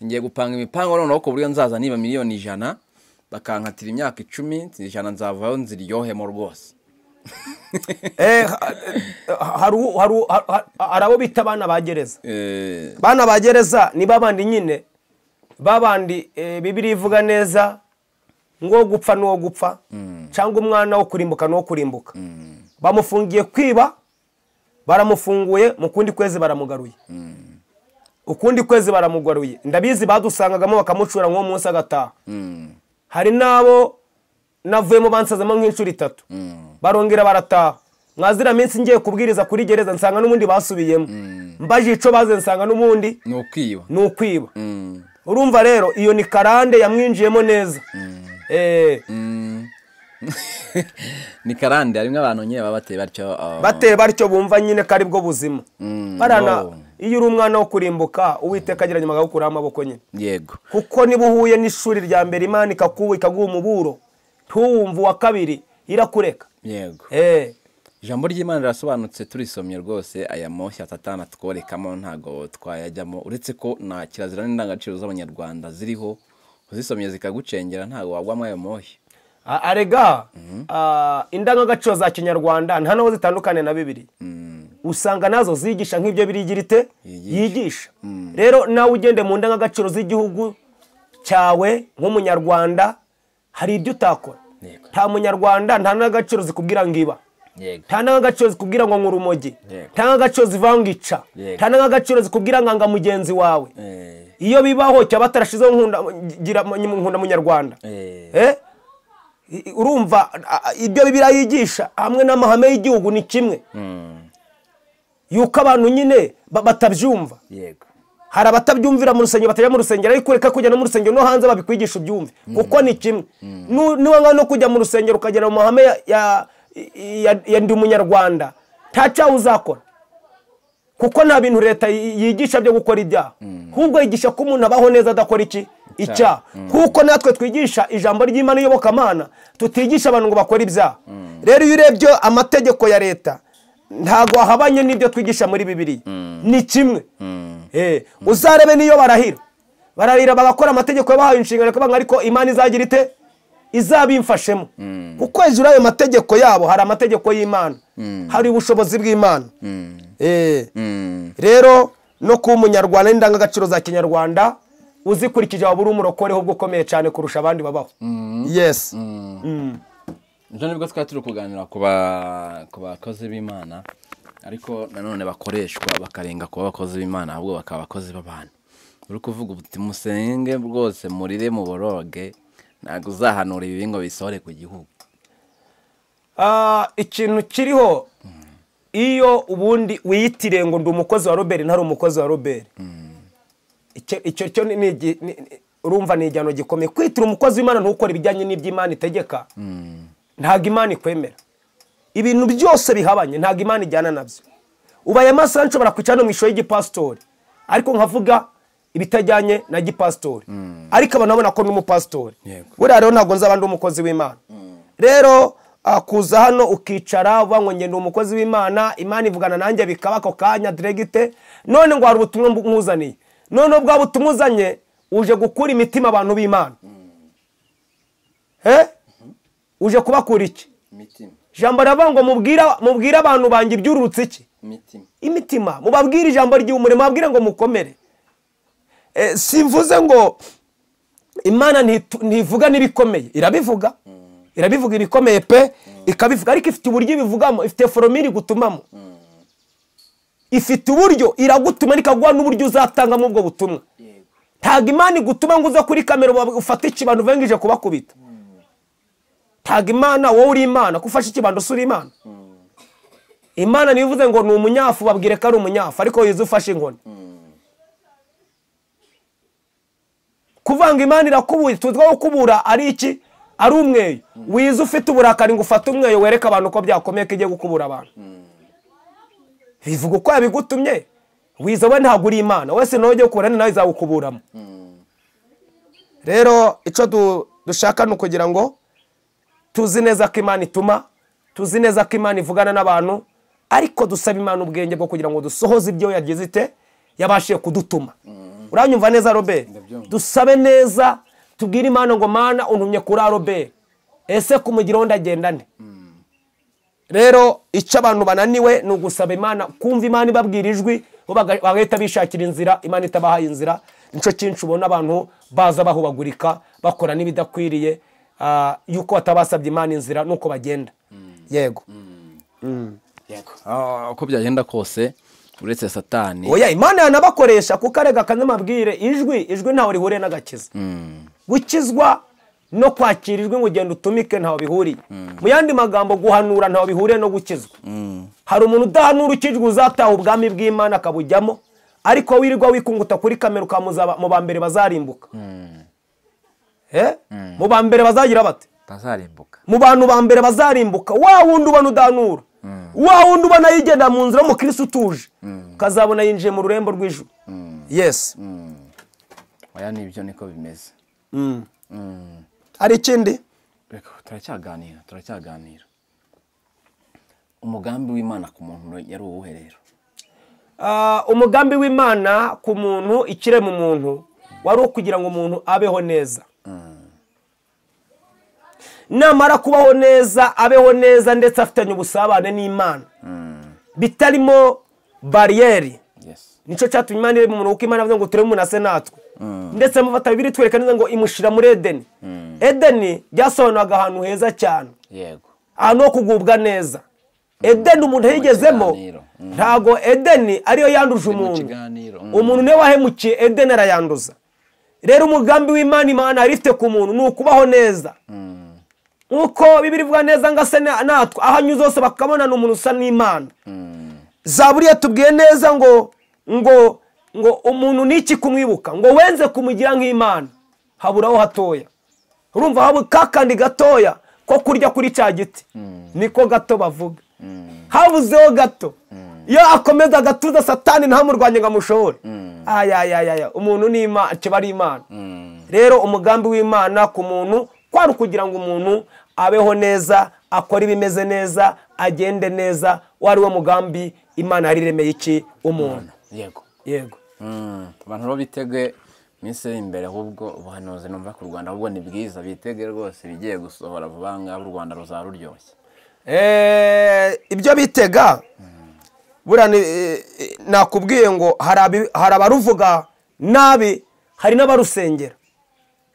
ngiye gupanga imipango noneho ku buryo nzaza niba miliyoni ijana bakankatira imyaka icumi ijana nzavaho nziryohemo rwose Eh, ha- ha- hari u- hari u- ha- ha- hari abo bita abana ba gereza Eh, bana ba gereza ni babandi nyine babandi eh, bibiri ivuga neza ngo gupfa n'uwo gupfa cyangwa umwana wo kurimbuka n'uwo kurimbuka bamufungiye kwiba baramufunguye mu kundi kwezi baramugaruye ukundi kwezi baramugaruye ndabizi badusangagamo bakamucura nk'uwo munsi agataha mm, hari n'abo navuyemo bansazamo nk'inshuro itatu barongera barataha mwazira minsi ngiye kubwiriza kuri gereza nsanga n'ubundi basubiyemo mbaje ico baze nsanga n'ubundi ni ukwiba ni ukwiba Mm, urumva rero iyo ni karande yamwinjiyemo neza Eh, mm. ni karande harimo abantu nyine baba bateye batyo ah, bateye batyo bumva nyine ko ari bwo buzima mm, barana oh. iyo uri umwana wo kurimbuka uwiteka ageranye bagakuraho amaboko nyine yego kuko niba uhuye n'ishuri rya mbere imana ikakuba ikaguha umuburo ntuwumve uwa kabiri irakureka yego Eh. ijambo ry'imana rirasobanutse turisomye rwose aya moshya satana atworekamo ntabwo twayajyamo uretse ko na kirazira n'indangagaciro z'abanyarwanda ziriho uzisomye zikagucengera ntabwo wagwamo ayo moshya A- arega ah, indangagaciro za kinyarwanda nta n'aho zitandukaniye na bibiri usanga nazo zigisha nk'ibyo birigira ite Yigisha. yigisha rero nawe ugende mu ndangagaciro z'igihugu cyawe nk'umunyarwanda hari ibyo utakora Yego. nta munyarwanda nta n'agaciro zikubwira ngo iba yego nta n'agaciro zikubwira ngo nk'urumogi Yego. nta n'agaciro zivuga ngo ica Yego. nta n'agaciro zikubwira ngo anga mugenzi wawe Eh, iyo bibaho cyaba batarashizeho nkunda gira- nkunda munyarwanda eh, Eh? I- i- urumva a- a- ibyo bibiriya yigisha hamwe n'amahame y'igihugu ni kimwe mm, yuko abantu nyine ba- batabyumva yego hari abatabyumvira mu rusengero batajya mu rusengero ariko ureka kujya no mu rusengero no hanze babikwigisha ubyumve kuko ni kimwe Nu- niba ngaho no kujya mu rusengero ukagera mu mahame ya- ya- ya- ya ndi umunyarwanda nta cyaha uzakora kuko nta bintu leta yi- yigisha byo gukora ibyaha ahubwo yigisha ko umuntu abaho neza adakora iki icyaha kuko natwe twigisha ijambo ry'imana iyobokamana tutigisha abantu ngo bakore ibyaha rero iyo urebye amategeko ya leta ntabwo wahabanye n'ibyo twigisha muri bibiri ni kimwe Eh, uzarebe n'iyo barahira bararira bagakora amategeko yabahaye inshingano kuvuga ngo ariko imana izagira ite izabimfashemo kuko hejuru y'ayo mategeko yabo hari amategeko y'imana hari ubushobozi bw'imana Eh, rero no kuba umunyarwanda n'indangagaciro za kinyarwanda uzikurikije waba uri umurokore ahubwo ukomeye cyane kurusha abandi babaho yes ejo nibwo twari turi kuganira ku ba- ku bakozi b'imana ariko nanone bakoreshwa bakarenga kuba abakozi b'imana ahubwo bakaba abakozi b'abantu uri kuvuga uti musenge rwose murire muboroge ntabwo uzahanura ibibi ngo bisohore ku gihugu Ah, ikintu kiriho iyo ubundi wiyitiriye ngo ndi umukozi wa robert ntari umukozi wa robert Icyo- icyo cyo ni- ni igi- ni- ni- urumva ni igihano gikomeye kwitira umukozi w'imana ntukore ibijyanye n'iby'imana itegeka ntabwo imana ikwemera ibintu byose bihabanye ntabwo imana ijyana nabyo ubaye amasaha nshobora kwicara no mu ishusho y'igipasitori ariko nkavuga ibitajyanye na gipasitori ariko abantu babona ko ndi umupasitori Yego. buriya rero ntabwo nzaba ndi umukozi w'imana rero ah, kuza hano ukicara uvuga ngo njye ndi umukozi w'imana imana ivugana nanjye bikaba ako kanya diregite none ngo hari ubutumwa mbu- nkuzaniye none bwa butumwa uzanye uje gukura imitima abantu b'imana Eh? uje kubakura iki imitima ijambo riravuga ngo mubwira- mubwire abantu banjye ibyurutse iki imitima imitima mubabwire ijambo ry'umurimo mubabwire ngo mukomere Eh, simvuze ngo imana ntitu- ntivuga n'ibikomeye irabivuga irabivuga ibikomeye pe ikabivuga ariko ifite uburyo ibivugamo ifite foromire iri gutumamo ifite uburyo iragutuma ikaguha n'uburyo uzatangamo ubwo butumwa ntabwo imana igutuma ngo uze kuri kamera uba- ufate ikibando uvengije kubakubita ntabwo imana wowe uri imana ko ufashe ikibando usura imana imana niyo ivuze ngo ni umunyafu babwire ko ari umunyafu ariko yuzuye ufashe inkoni kuvanga imana irakubuye tuzwiho kubura ari iki ari umweyo wize ufite uburakari ngo ufate umweyo wereke abantu ko byakomeye ko igiye gukubura abantu bivuga uko yabigutumye wize we ntabwo uri imana wese nawe ugiye kubura ni nawe izagukuburamo rero icyo du- dushaka ni ukugira ngo tuzi neza ko imana ituma tuzi neza ko imana ivugana n'abantu ariko dusaba imana ubwenge bwo kugira ngo dusohoze ibyo yagize ite yabashije kudutuma uranyumva neza robert Ndabyumva. dusabe neza tubwire imana ngo mana untumye kuri robert ese kumugiraho ndagenda nde rero icyo abantu bananiwe ni ugusaba imana kumva imana ibabwira ijwi bo baga- bagahita bishakira inzira imana itabahaye inzira nicyo cyinshi ubona abantu baza bahubagurika bakora n'ibidakwiriye ah, yuko batabasabye imana inzira nuko bagenda yego Ah, uko byagenda kose uretse satani oya imana yanabakoresha kuko arega kandi amabwire ijwi ijwi ntawe rihuriye n'agakiza gukizwa no kwakira ijwi ngo ugende utumike ntawe bihuriye mu yandi magambo guhanura ntawe bihuriye no gukizwa hari umuntu udahanura ukijwe uzataha ubwami bw'imana akabujyamo ariko wirirwa wikunguta kuri kamera ukamuza mu ba mbere bazarimbuka Eh? mu ba mbere bazagira bate tazarimbuka mu bantu ba mbere bazarimbuka wa wundi ubona udanura wa wundi ubona yigenda mu nzira w'umukirisi utuje ukazabona yinjiye mu rurembo rw'ijuru yes oya nibyo niko bimeze hari ikindi reka turacyaganira turacyaganira umugambi w'imana ku muntu yari uwuhe rero Ah, umugambi w'imana ku muntu ikirema umuntu wari ukugira ngo umuntu abeho neza namara kubaho neza abeho neza ndetse afitanye ubusabane n'imana bitarimo bariyeri yes nicyo cyatumye imana irema umuntu kuko imana yavuze ngo turebe umuntu ase natwe ndetse amufata bibiri twereka neza ngo imushyira muri edeni edeni byasobanuraga ahantu heza cyane yego ahantu ho kugubwa neza edeni umuntu yigezemo kiganiro. Mm. ntabwo edeni ariyo yanduje mu umuntu kiganiro. Mm. umuntu niwe wahemukiye edeni arayanduza rero umugambi w'imana imana yari ifite ku muntu ni ukubaho neza nkuko bibiri ivuga neza ngo ase na- natwe aho anyuze hose bakabona ni umuntu usa n'imana zaburiya tubwiye neza ngo ngo ngo umuntu n'iki kumwibuka ngo wenze kumugira nk'imana haburaho hatoya urumva haba kakandi gatoya ko kurya kuri cya giti niko gato bavuga habuzeho gato iyo akomeza agatuza satani ntamurwanye ngo amushobore ayayayaya umuntu ni imana kiba ari imana rero umugambi w'imana ku muntu kwari ukugira ngo umuntu abeho neza akore ibimeze neza agende neza wari wo mugambi imana yari iremeye iki umuntu yego yego abantu rero bitege iminsi iri imbere ahubwo ubuhanuzi numva ku rwanda ahubwo ni bwiza bitege rwose ibigiye gusohora vuba ngaha u rwanda ruzaba ruryoshye Eh, ibyo bitega buriya ni- eh, eh, nakubwiye ngo hari abi- hari abaruvuga nabi hari n'abarusengera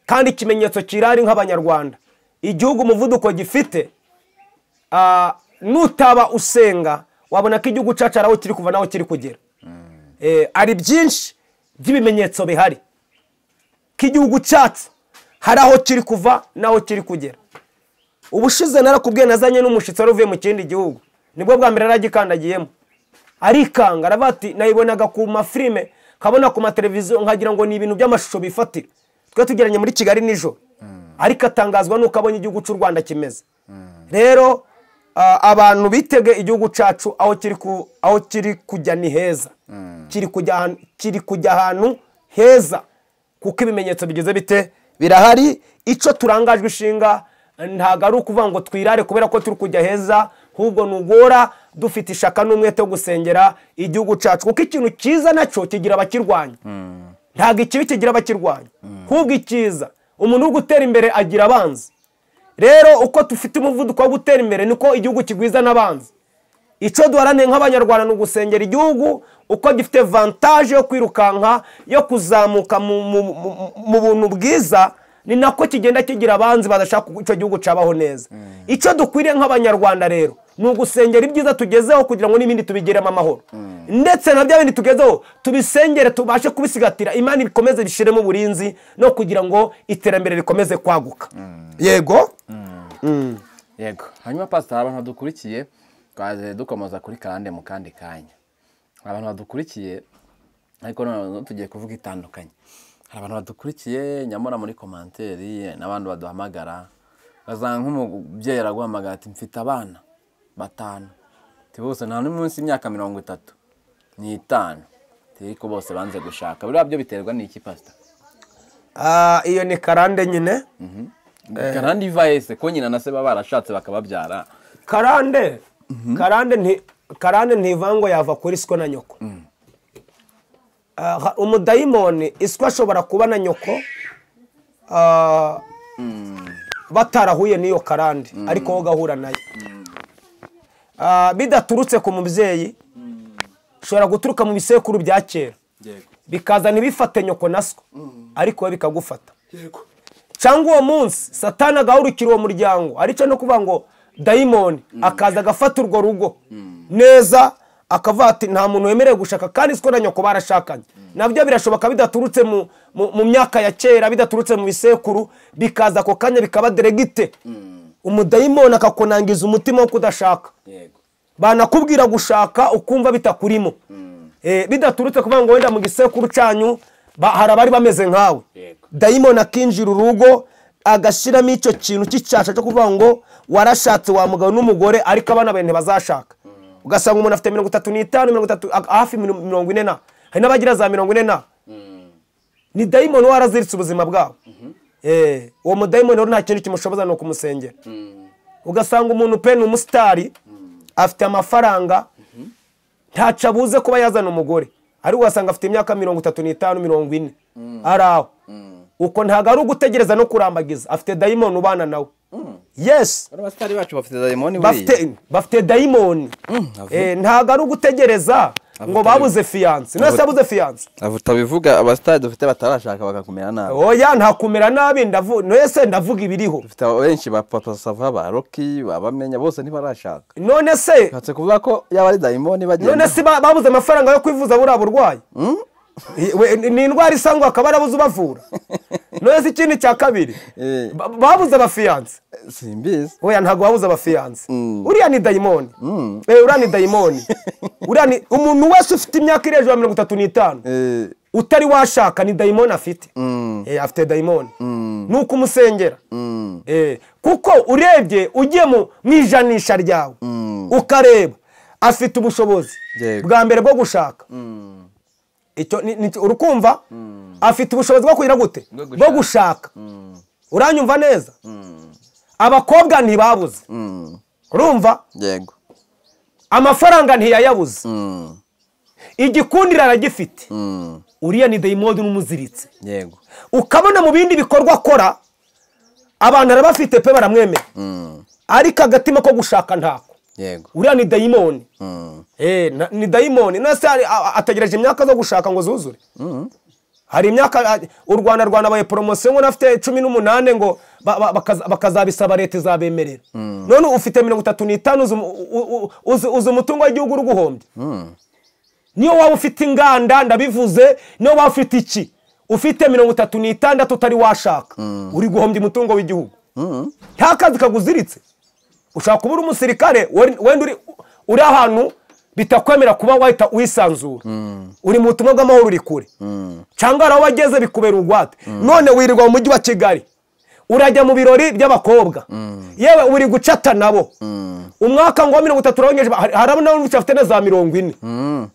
kandi ikimenyetso kirari nk'abanyarwanda igihugu umuvuduko gifite ah, nutaba usenga wabona ko igihugu cyacu hari aho kiri kuva n'aho kiri kugera Eh, hari byinshi by'ibimenyetso bihari k'igihugu cyacu hari aho kiri kuva n'aho kiri kugera ubushize narakubwiye nazanye n'umushyitsi wari uvuye mu kindi gihugu nibwo bwa mbere yaragikandagiyemo arikanga aravuga ati nayibonaga ku mafilime nkabona ku mateleviziyo nkagira ngo ni ibintu by'amashusho bifatira twe tugeranye muri kigali nijoro ariko atangazwa n'uko abonye igihugu cy'u rwanda kimeze rero ah, abantu bitege igihugu cyacu aho kiri ku- aho kiri kujya ni heza kiri kujya ahantu- kiri kujya ahantu heza kuko ibimenyetso bigize bite birahari icyo turangajwe ishinga ntabwo ari ukuvuga ngo twirare kubera ko turi kujya heza ahubwo nugora dufite ishaka n'umwete wo gusengera igihugu cyacu kuko ikintu cyiza nacyo kigira abakirwanya ntabwo ikibi kigira abakirwanya ahubwo icyiza umuntu uri gutera imbere agira abanzi rero uko dufite umuvuduko wo gutera imbere niko igihugu kigwiza n'abanzi icyo duharanire nk'abanyarwanda ni ugusengera igihugu uko gifite vantaje yo kwirukanka yo kuzamuka mu- mu- mu- mu buntu bwiza ni nako kigenda kigira abanzi badashaka ko icyo gihugu cyabaho neza icyo dukwiriye nk'abanyarwanda rero ni ugusengera ibyiza tugezeho kugira ngo n'ibindi tubigeremo amahoro ndetse na bya bindi tugezeho tubisengere tubashe kubisigatira imana ibikomeze bishyiremo uburinzi no kugira ngo iterambere rikomeze kwaguka yego yego hanyuma pasitari abantu badukurikiye twaje dukomoza kuri karande mu kandi kanya abantu badukurikiye ariko noneho tugiye kuvuga itandukanye hari abantu badukurikiye nyamara muri komanteri n'abandi baduhamagara bazana nk'umubyeyi araguhamagara ati mfite abana batanu ati bose nta n'umwe munsi y'imyaka mirongo itatu ni itanu ati ariko bose banze gushaka biriya byo biterwa n'iki pasita Ah, iyo ni karande nyine karande iva yese ko nyina na se baba barashatse bakababyara karande karande nti karande ntivangwa yava kuri siko na nyoko Ah, ha- umudayimoni isiko ashobora kuba na nyoko ah, batarahuye n'iyo karande ariko wowe ugahura nayo Ah, bidaturutse ku mubyeyi ushobora guturuka mu bisekuru bya kera bikazana ibifate nyoko na siko ariko wowe bikagufata cyangwa uwo munsi satani agahurukira uwo muryango aricyo no kuvuga ngo dayimoni akaza agafata urwo rugo neza akavuga ati nta muntu wemerewe gushaka kandi siko na nyoko barashakanye nabyo birashoboka bidaturutse mu, mu, mu myaka ya kera bidaturutse mu bisekuru bikaza ako kanya bikaba deregite umudayimoni akakunangiza umutima wo kudashaka yego banakubwira gushaka ukumva bitakurimo Eh, bidaturutse kuvuga ngo wenda mu gisekuru cyanyu ba- hari abari bameze nkawe Yego. dayimoni akinjira urugo agashyiramo icyo kintu cy'icyasha cyo kuvuga ngo warashatse wa mugabo n'umugore ariko abana bawe ntibazashaka ugasanga umuntu afite mirongo itatu n'itanu mirongo itatu a- hafi mirongo mirongo ine na hari n'abagira za mirongo ine na ni dayimoni waraziritse ubuzima bwabo Eh, uwo mudayimoni rero nta kindi kimushoboza ni ukumusengera ugasanga umuntu pe ni umusitari afite amafaranga ntaco abuze kuba yazana umugore ariko ugasanga afite imyaka mirongo itatu n'itanu mirongo ine ari aho uko ntabwo ari ugutegereza no kurambagiza afite dayimoni ubana nawe yesi Bano basitari bacu bafite dayimoni bafite bafite dayimoni avuye. Eh, ntabwo ari ugutegereza ngo babuze fiyanse none se yabuze fiyanse utabivuga abasitari dufite batarashaka bakakumera nabi oya nta kumera nabi ndavu none se ndavuga ibiriho dufite benshi ba papa sava ba roki babamenya bose ntibarashaka none se hatse kuvuga ko yaba ari dayimoni bagenda none se ba- babuze amafaranga yo kwivuza buriya burwayi We- ni indwara isangwa akaba arabuze ubavura noneho ikindi cya kabiri Eh. ba- babuze abafiyanse simbizi oya ntabwo wabuze abafiyanse uriya ni dayimoni Eh, uriya ni dayimoni Uriya ni- umuntu wese ufite imyaka iri hejuru ya mirongo itatu n'itanu Eh, utari washaka ni dayimoni afite Eh, afite dayimoni ni uko umusengera Eh, kuko urebye ugiye mu mu ijanisha ryawe ukareba afite ubushobozi Yego. bwa mbere bwo gushaka icyo ni- ni- urukumva afite ubushobozi bwo kugira gute Bwo gushaka. bwo gushaka uranyumva neza abakobwa ntibabuze mm, urumva yego amafaranga ntiyayabuze mm, igikundiro aragifite mm, uriya ni dayimoni n'umuziritse yego ukabona mu bindi bikorwa akora abantu arabafite pe baramwemera mm, ariko agatima ko gushaka ntako yego uriya ni dayimoni mm, Eh, na- ni dayimoni nase hari- a- a- ategereje imyaka zo gushaka ngo zuzure hari imyaka a- u rwanda rwanabaye poromosiyo ngo afite cumi n'umunani ngo ba- ba- bakaza- bakazabisaba leta izabemerera none ufite mirongo itatu n'itanu uzi umu- u- u- uzi uzi umutungo w'igihugu uri guhombya niyo waba ufite inganda ndabivuze niyo waba ufite iki ufite mirongo itatu n'itandatu utari washaka uri guhombya umutungo w'igihugu nta kazi kaguziritse ushobora kuba uri umusirikare wen- wenda uri- uri ahantu bitakwemera kuba wahita wisanzura uri mu butumwa bw'amahoro uri kure cyangwa hari aho wageze bikubera urwate none wirirwa mu mujyi wa kigali urajya mu birori by'abakobwa yewe uri gucata nabo umwaka ngo wa mirongo itatu urawengeje hari harabona n'ubundi afite na za mirongo ine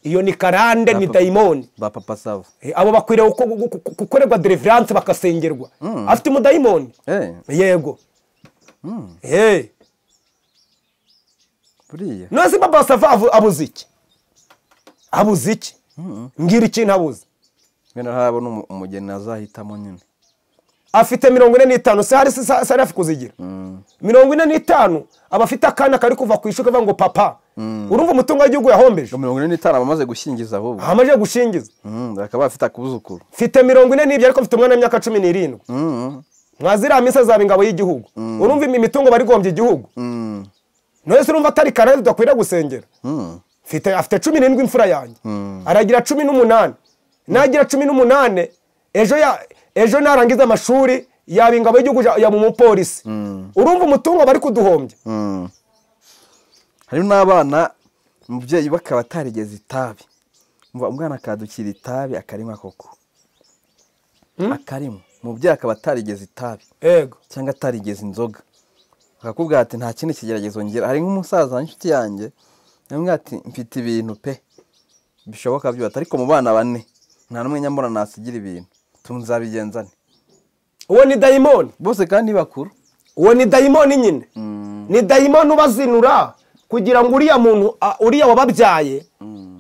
iyo ni karande ni dayimoni ba papa sava Eh, abo bakwiriye guko- guko- guko- gukorerwa deliverance bakasengerwa afite umudayimoni eh yego Eh. buriya none se papa sava avu- abuze iki abuze iki mbwira ikintu abuze ngena harabona umu- umugeni azahitamo nyine afite mirongo ine n'itanu se hari se se hari hafi kuzigira mirongo ine n'itanu aba afite akana kari kuva ku ishuri kavuga ngo papa urumva umutungo w'igihugu yahombeje ngo mirongo ine n'itanu aba amaze gushyingiza ahubwo ahamaze gushingiza Mm, akaba afite akuzukuru mfite mirongo ine n'ibyo ariko mfite umwana w'imyaka cumi n'irindwi Mm, mwaziriya minsi azaba ingabo y'igihugu urumva imi- imitungo barigombye igihugu mm, none se urumva atari karere tudakwiriye gusengera mm, mfite afite cumi n'indwi imfura yanjye aragira cumi n'umunani nagira cumi n'umunani ejo ya ejo narangiza amashuri yaba ingabo y'igihugu ja- yaba umupolisi urumva umutungo bari kuduhombya mm. harimo n'abana umubyeyi we akaba atarigeze itabi Umva, umwana akadukira itabi akarinywa koko akarinywa umubyeyi akaba atarigeze itabi ego cyangwa atarigeze inzoga akakubwira ati nta kindi kigeragezo ngira hari nk'umusaza w'inshuti yanjye yamubwira ati mfite ibintu pe bishoboka byose ariko mu bana bane nta n'umwe nyamara nasigira ibintu tunzabigenzane uwo ni dayimoni bose kandi bakuru uwo ni dayimoni nyine ni dayimoni ubazinura kugira ngo uriya muntu a- uriya wababyaye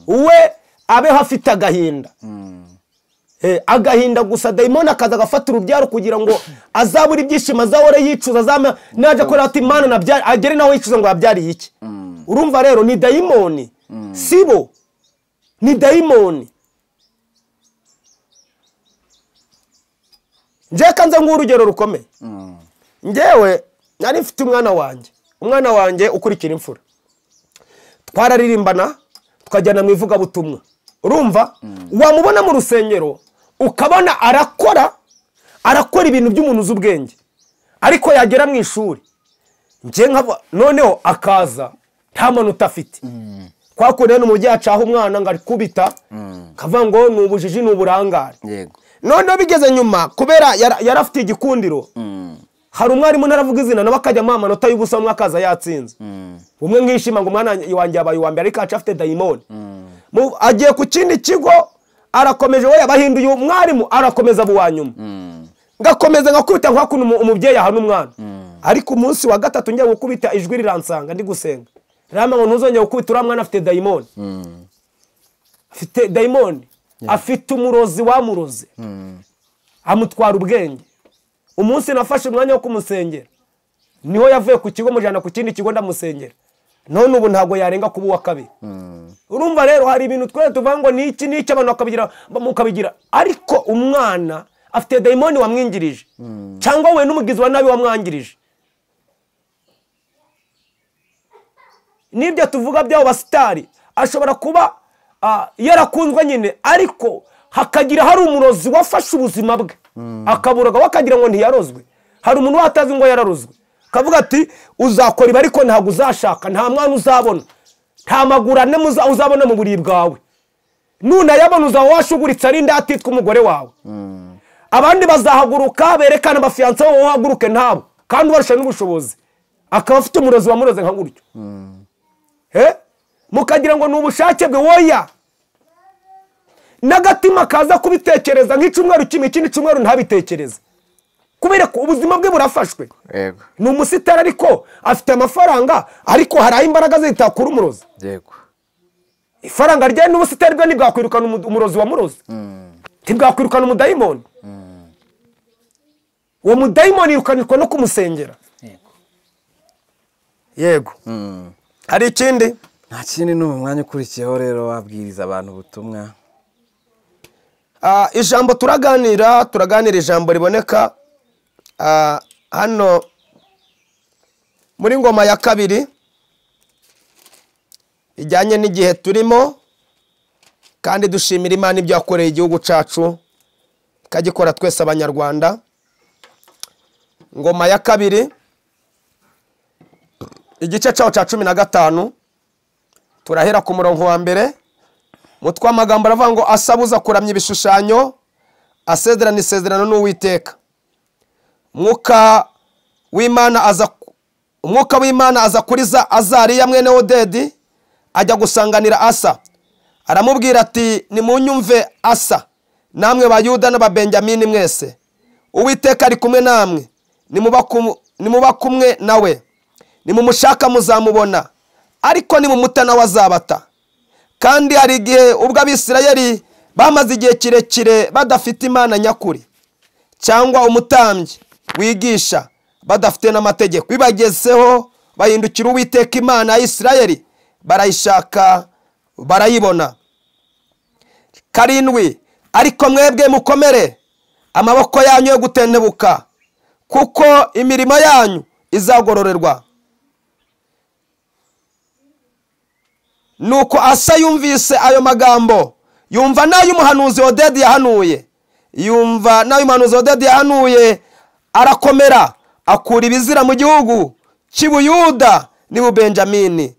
we abeho afite agahinda Eh, agahinda gusa dayimoni akaza agafata urubyaro kugira ngo azabure ibyishimo azahora yicuza azama naje akora ati mana nabyari agere nawe yicuza ngo yabyariye iki urumva rero ni dayimoni si bo ni dayimoni njye kanze nguhe urugero rukomeye njyewe nari mfite umwana wanjye umwana wanjye ukurikira imfura twararirimbana tukajyana mu ivugabutumwa urumva wamubona mu rusengero ukabona arakora arakora ibintu by'umuntu uzi ubwenge ariko yagera mu ishuri njye nkaba noneho akaza nta manota afite kwa kundi rero umubyeyi acaha umwana ngo arikubita kavuga ngo ni ubujiji ni uburangare yego noneho bigeze nyuma kubera yara- yari afite igikundiro hari umwarimu ntaravuga izina nawe akajyamo amanota y'ubusa umwe akaza yatsinze umwe nkishima ngo umwana wanjye yabaye uwa mbere ariko aca afite dayimoni Mu- agiye ku kindi kigo arakomeje we yabahinduye umwarimu arakomeza aba uwa nyuma ngakomeza ngakubita nka kuno umu- umubyeyi ahana umwana ariko umunsi wa gatatu njya gukubita ijwi riransanga ndi gusenga rama ngo ntuzongere gukubita uriya mwana afite dayimoni afite dayimoni afite umurozi wamuroze amutwara ubwenge umunsi nafashe umwanya wo kumusengera niho yavuye ku kigo mujyana ku kindi kigo ndamusengera none ubu ntabwo yarenga kuba uwa kabiri urumva rero hari ibintu twese tuvuga ngo ni iki n'iki abantu bakabigira mukabigira ariko umwana afite dayimoni wamwingirije cyangwa we n'umugizi wa nabi wamwangirije n'ibyo tuvuga by'abo basitari ashobora kuba ah, yarakunzwe nyine ariko hakagira hari umurozi wafashe ubuzima bwe akaburaga we akagira ngo ntiyarozwe hari umuntu watazi ngo yararozwe akavuga ati uzakora ibi ariko ntabwo uzashaka nta mwana uzabona nta maguru ane muza- uzabona mu buriri bwawe nunayabona uzaba washuguritse ari ndatitwa umugore wawe abandi bazahaguruka berekana abafiyanse babo uhaguruke ntabo kandi ubarusha n'ubushobozi akaba afite umurozi wamuroze nka gutyo Eh? mukagira ngo ni ubushake bwe woya n'agatima kaza kubitekereza nk'icyumweru kimwe ikindi cyumweru ntabitekereze kubera ko ubuzima bwe burafashwe yego ni umusitari ariko afite amafaranga ariko hari aho imbaraga ze zitakura umurozi yego ifaranga rye n'ubusitani bwe ntibwakwirukana umu- umurozi wa murozi ntibwakwirukana umudayimoni uwo mudayimoni yirukanirwa no kumusengera yego yego hari ikindi nta kindi ni umwanya ukurikiyeho rero wabwiriza abantu ubutumwa Ah, ijambo turaganira turaganira ijambo riboneka ah, hano muri ngoma ya kabiri ijyanye n'igihe turimo kandi dushimira imana ibyo yakoreye igihugu cyacu ikagikora twese abanyarwanda ngoma ya kabiri igice cyaho cya cumi na gatanu turahera ku murongo wa mbere mutwe amagambo aravuga ngo asabuza kuramya ibishushanyo asezerana isezerano n'uwiteka umwuka w'imana aza umwuka w'imana aza kuri za azariya mwene odedi ajya gusanganira asa aramubwira ati nimunyumve asa namwe bayuda n'ababenjamini mwese uwiteka ari kumwe namwe nimuba kum- nimuba kumwe nawe nimumushaka muzamubona ariko nimumuta nawe azabata kandi hari igihe ubwo abisirayeli bamaze igihe kirekire badafite imana nyakuri cyangwa umutambyi wigisha badafite n'amategeko bibagezeho bahindukira uwiteka imana ya isirayeli barayishaka barayibona karindwi ariko mwebwe mukomere amaboko yanyu yo gutentebuka kuko imirimo yanyu izagororerwa nuko asa yumvise ayo magambo yumva n'ay'umuhanuzi odedi yahanuye yumva n'ay'umuhanuzi odedi yahanuye arakomera akura ibizira mu gihugu cy'ibuyuda n'ibubenjamini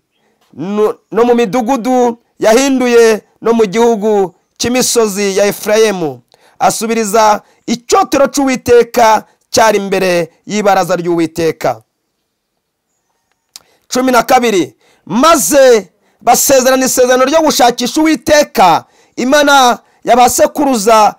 no no mu midugudu yahinduye no mu gihugu cy'imisozi ya efurayemu asubiriza icyotero cy'uwiteka cyari imbere y'ibaraza ry'uwiteka cumi na kabiri maze basezerana isezerano ryo gushakisha uwiteka imana yabasekuruza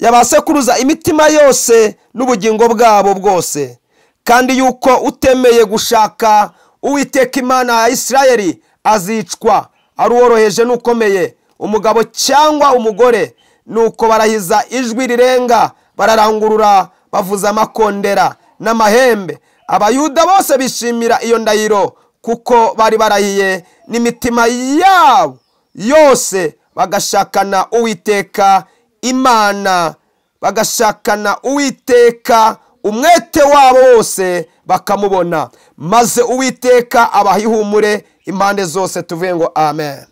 yabasekuruza imitima yose n'ubugingo bwabo bwose kandi yuko utemeye gushaka uwiteka imana ya isirayeli azicwa ari uworoheje n'ukomeye umugabo cyangwa umugore nuko barahiza ijwi rirenga bararangurura bavuza amakondera n'amahembe abayuda bose bishimira iyo ndahiro kuko bari barahiye n'imitima yabo yose bagashakana uwiteka imana bagashakana uwiteka umwete wabo wose bakamubona maze uwiteka abaha ihumure impande zose tuvuye ngo amen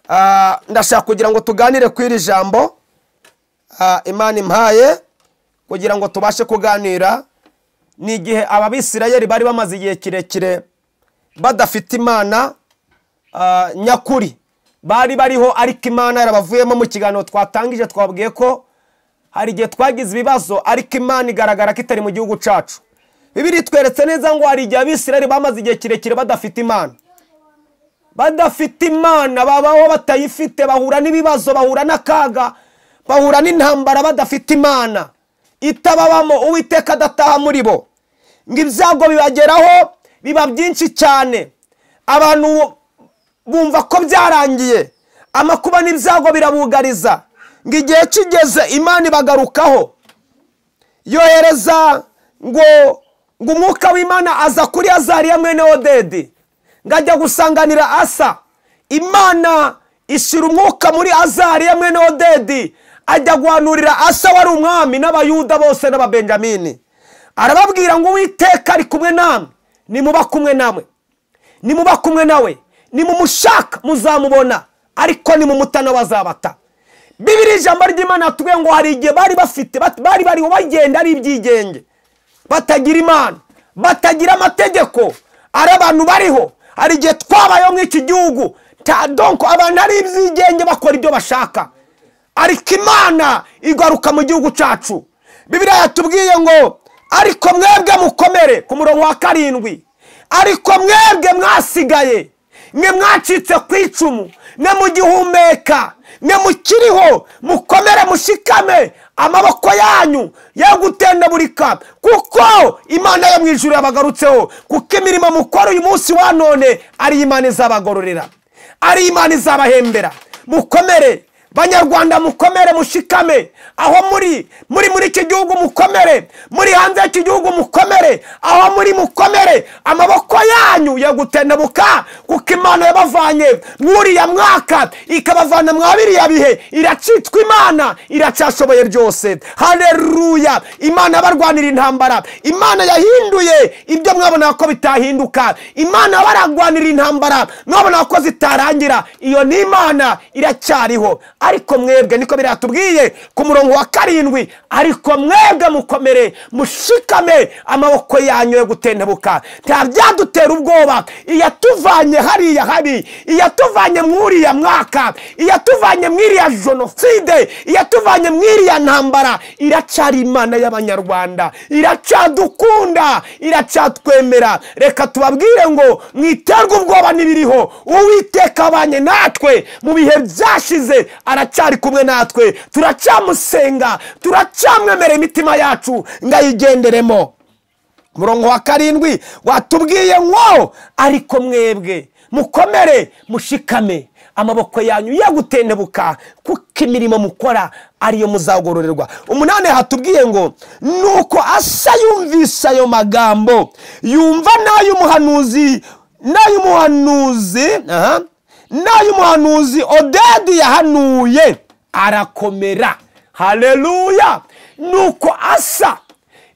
Ah, ndashaka kugira ngo tuganire ku iri jambo Ah, imana impaye kugira ngo tubashe kuganira ni igihe ababisirayeli bari bamaze igihe kirekire badafite imana ah, nyakuri bari bariho ariko imana yarabavuyemo mu kiganiro twatangije twabwiye ko hari igihe twagize ibibazo ariko imana igaragara ko itari mu gihugu cyacu bibiri tweretse neza ngo hari igihe abisirayeli bamaze igihe kirekire badafite imana badafite imana babaho batayifite bahura n'ibibazo bahura n'akaga bahura n'intambara badafite imana itababamo uwiteka adataha muri bo ngo ibyago bibageraho biba byinshi cyane abantu bumva ko byarangiye amakuba n'ibyago birabugariza ngo igihe kigeze imana ibagarukaho yohereza ngo ngo umwuka w'imana aza kuri azariya mwene odedi ngo ajya gusanganira asa imana ishyira umwuka muri azariya mwene odedi ajya guhanurira asa wari umwami n'abayuda bose n'ababenjamini arababwira ngo uwiteka ari kumwe namwe nimuba kumwe namwe nimuba kumwe nawe nimumushaka muzamubona ariko ni mu mutana bazabata bibiri ijambo ry'imana yatubwiye ngo hari igihe bari bafite bat- bari bariho bagenda ari ibyigenge batagira imana batagira amategeko ari abantu bariho hari igihe twabayeho muri iki gihugu ta donko abantu ari ibyigenge bakora ibyo bashaka ariko imana igaruka mu gihugu cyacu bibiriya yatubwiye ngo ariko mwebwe mukomere ku murongo wa karindwi ariko mwebwe mwasigaye mwe mwacitse ku icumu mwe mugihumeka mwe mukiriho mukomere mushikame amaboko yanyu yo gutendabulika kuko imana yo mu ijuru yabagarutseho kuko imirimo mukora uyu munsi wa none ari imana izabagororera ari imana izabahembera mukomere banyarwanda mukomere mushikame aho muri muri muri iki gihugu mukomere muri hanze y'iki gihugu mukomere aho muri mukomere amaboko yanyu yo gutendebuka kuko imana yabavanye mw'uriya mwaka ikabavana mwa biriya bihe iracitwa imana iracyashoboye byose hareruya imana yabarwanira intambara imana yahinduye ibyo mwabonaga ko bitahinduka imana yabaragwanira intambara mwabonaga ko zitarangira iyo ni imana iracyariho ariko mwebwe niko biratubwiye ku murongo wa karindwi ariko mwebwe mukomere mushikame amaboko yanyu yo gutentebuka nta byadutera ubwoba iyatuvanye hariya habi iyatuvanye mw'uriya mwaka iyatuvanye mw'iriya jenoside iyatuvanye mw'iriya ntambara iracyari imana y'abanyarwanda iracyadukunda iracyatwemera reka tubabwire ngo mwiterwe ubwoba n'ibiriho uwiteka abanye natwe mu bihe byashize aracyari kumwe natwe turacyamusenga turacyamwemerera imitima yacu ngo ayigenderemo murongo wa karindwi watubwiye ngo ariko mwebwe mukomere mushikame amaboko yanyu yo gutendebuka kuko imirimo mukora ariyo muzagororerwa umunani hatubwiye ngo nuko asa yumvise ayo magambo yumva n'ay'umuhanuzi n'ay'umuhanuzi aha, n'ay'umuhanuzi odedi yahanuye arakomera hareruya nuko asa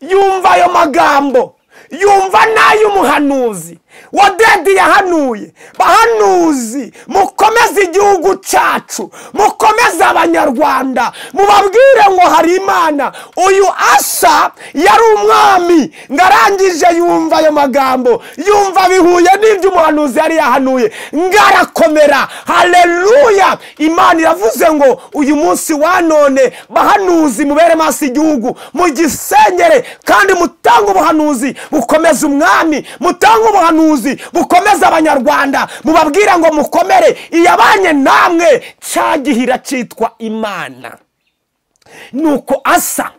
yumva ayo magambo yumva n'ay'umuhanuzi wadedi yahanuye bahanuzi mukomeze igihugu cyacu mukomeze abanyarwanda mubabwire ngo hari imana uyu asa yari umwami ngo arangije yumva ayo magambo yumva bihuye n'ibyo umuhanuzi yari yahanuye ngo arakomera hareruya imana iravuze ngo uyu munsi wa none bahanuzi mubere maso igihugu mugisengere kandi mutange ubuhanuzi bukomeze umwami mutange ubuhanuzi ubuhanuzi bukomeza abanyarwanda mubabwire ngo mukomere iyabanye namwe cya gihira cyitwa imana nuko asa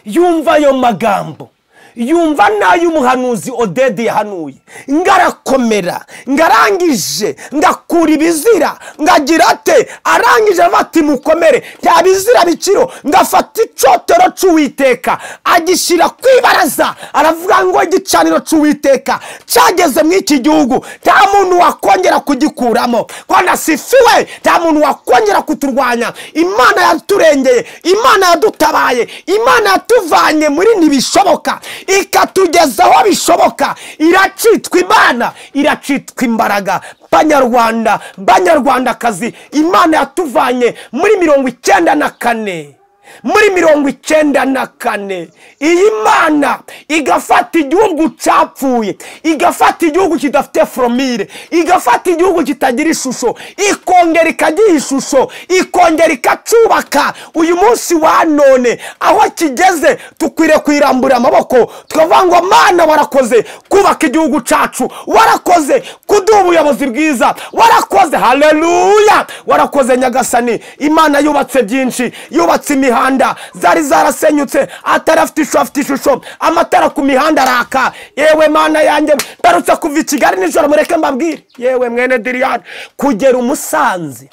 yumva ayo magambo yumva n'ay'umuhanuzi odedi yahanuye ngarakomera ngarangije ngakura ibizira ngagira ate arangije avuga ati mukomere nta bizira bikiro ngafata icotero cy'uwiteka agishyira ku ibaraza aravuga ngo igicaniro cy'uwiteka cyageze muri iki gihugu nta muntu wakongera kugikuramo rwanda sifiwe nta muntu wakongera kuturwanya imana yaturengeye imana yadutabaye imana yatuvanye muri ntibishoboka ikatugeza aho bishoboka iracitwa imana iracitwa imbaraga banyarwanda banyarwandakazi imana yatuvanye muri mirongo icyenda na kane muri mirongo icyenda na kane iyi mana igafata igihugu cyapfuye igafata igihugu kidafite foromire igafata igihugu kitagira ishusho ikongera ikagira ishusho ikongera ikacyubaka uyu munsi wa none aho kigeze dukwiriye kuyirambura amaboko tukavuga ngo mana warakoze kubaka igihugu cyacu warakoze kuduha ubuyobozi bwiza warakoze hareruya warakoze nyagasani imana yubatse byinshi yubatse imihanda imihanda zari zarasenyutse atari afite ishusho afite ishusho amatara ku mihanda araka yewe mana yanjye mperutse kuva i kigali nijoro mureke mbabwire yewe mwene diriyani kugera umusanze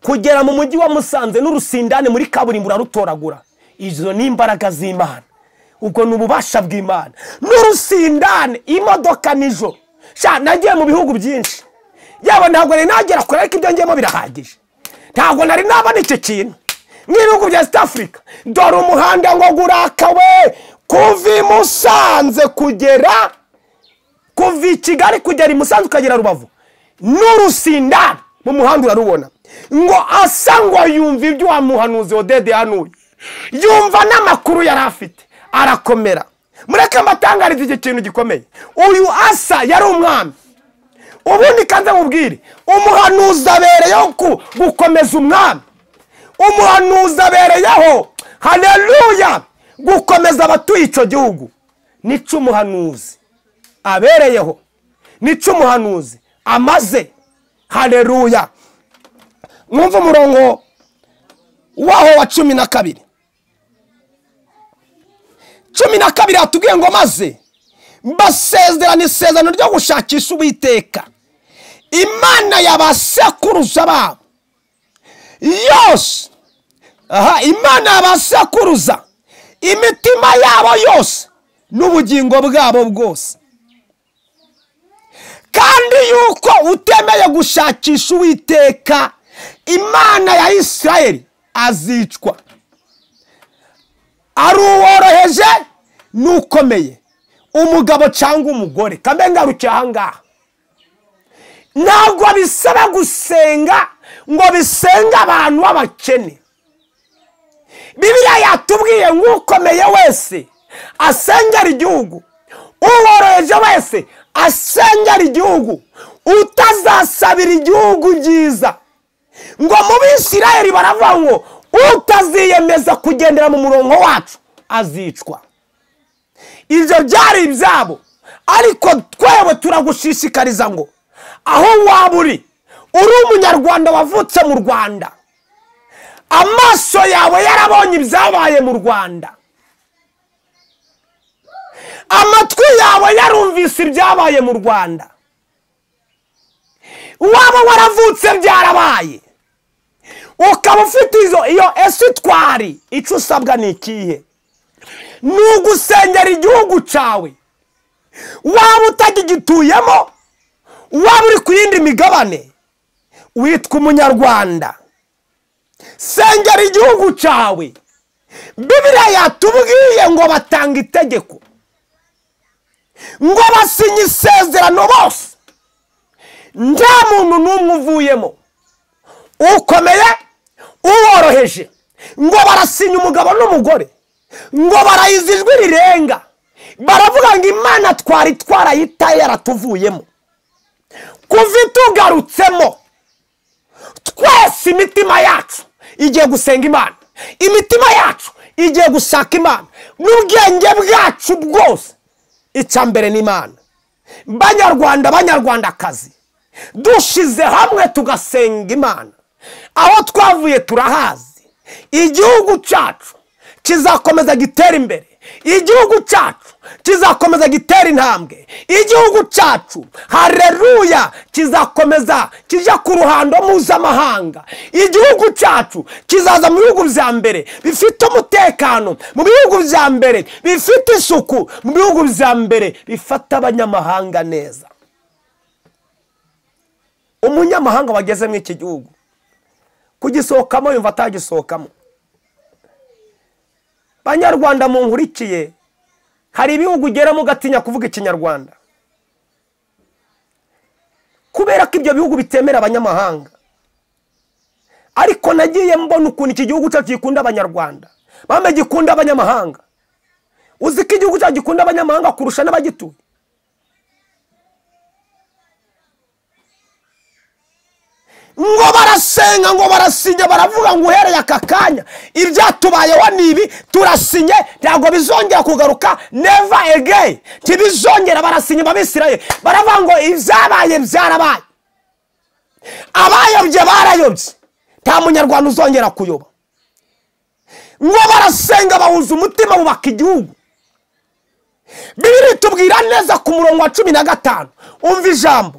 kugera mu mujyi wa musanze n'urusindane muri kaburimbo urarutoragura izo ni imbaraga z'imana ubwo ni ububasha bw'imana n'urusindane imodoka nijoro sha nagiye mu bihugu byinshi yaba ntabwo nari nagera kure ariko ibyo ngiyemo birahagije ntabwo nari nabona icyo kintu nk'ibihugu bya south africa dore umuhanda ngo gurakawe kuva i musanze kugera kuva i kigali kugera i musanze ukagera rubavu n'urusindane mu muhanda urarubona ngo asa ngo yumva ibyo wa muhanuzi odede yanuye yumva n'amakuru yari afite arakomera mureke mbatangarize icyo kintu gikomeye uyu asa yari umwami ubundi kanze mubwire umuhanuzi abereyeho ku- gukomeza umwami umuhanuzi abereyeho hareruya gukomeza abatuye icyo gihugu nica umuhanuzi abereyeho nica umuhanuzi amaze hareruya mwumve umurongo waho wa cumi na kabiri cumi na kabiri hatubwiye ngo maze basezerana isezerano ryo gushakisha uwiteka imana ya ba sekuruza babo yose aha imana ya ba sekuruza imitima yabo yose n'ubugingo bwabo bwose kandi yuko utemeye gushakisha uwiteka imana ya isirayeli azicwa ari uworoheje n'ukomeye umugabo cyangwa umugore kambe ngarukiye ahangaha ntabwo bisaba gusenga ngo bisenga abantu b'abakene bibiliya yatubwiye nk'ukomeye wese asengera igihugu uworoheje wese asengera igihugu utazasabira igihugu byiza ngo mu bisirayeli baravuga ngo utaziyemeza kugendera mu murongo wacu azicwa ibyo byari ibyabo ariko twewe turagushishikariza ngo aho waba uri uri umunyarwanda wavutse mu rwanda amaso yawe yarabonye ibyabaye mu rwanda amatwi yawe yarumvise ibyabaye mu rwanda waba waravutse byarabaye ukaba ufite izo iyo esitwari icyo usabwa ni ikihe ni ugusengera igihugu cyawe waba utagigituyemo waba uri ku yindi migabane witwa umunyarwanda sengera igihugu cyawe bibiriya yatubwiye ngo batanga itegeko ngo basinye isezerano bose nta muntu n'umwe uvuyemo ukomeye uworoheje ngo barasinya umugabo n'umugore ngo barayiza ijwi rirenga baravuga ngo imana twari twarayitaye yaratuvuyemo kuva itugarutsemo twese imitima yacu igiye gusenga imana imitima yacu igiye gushaka imana n'ubwenge bwacu bwose icya mbere ni imana banyarwanda banyarwandakazi dushize hamwe tugasenga imana aho twavuye turahazi igihugu cyacu kizakomeza gitera imbere igihugu cyacu kizakomeza gitera intambwe igihugu cyacu hareruya kizakomeza kijya ku ruhando mpuzamahanga igihugu cyacu kizaza mu bihugu bya mbere bifite umutekano mu bihugu bya mbere bifite isuku mu bihugu bya mbere bifata abanyamahanga neza umunyamahanga wageze muri iki gihugu kugisohokamo yumva atagisohokamo banyarwanda munkurikiye hari ibihugu ugeramo ugatinya kuvuga ikinyarwanda kubera ko ibyo bihugu bitemera abanyamahanga ariko nagiye mbona ukuntu iki gihugu cyacu gikunda abanyarwanda bamwe gikunda abanyamahanga uzi ko igihugu cyacu gikunda abanyamahanga kurusha n'abagituye ngo barasenga ngo barasinya baravuga ngo uhereye aka kanya ibyatubayeho ni ibi turasinye ntabwo bizongera kugaruka neva again ntibizongera barasinya babisiraye baravuga ngo ibyabaye byarabaye abayobye barayobye nta munyarwanda uzongera kuyoba ngo barasenga bahuza umutima bubaka igihugu bibiri tubwira neza ku murongo wa cumi na gatanu umva ijambo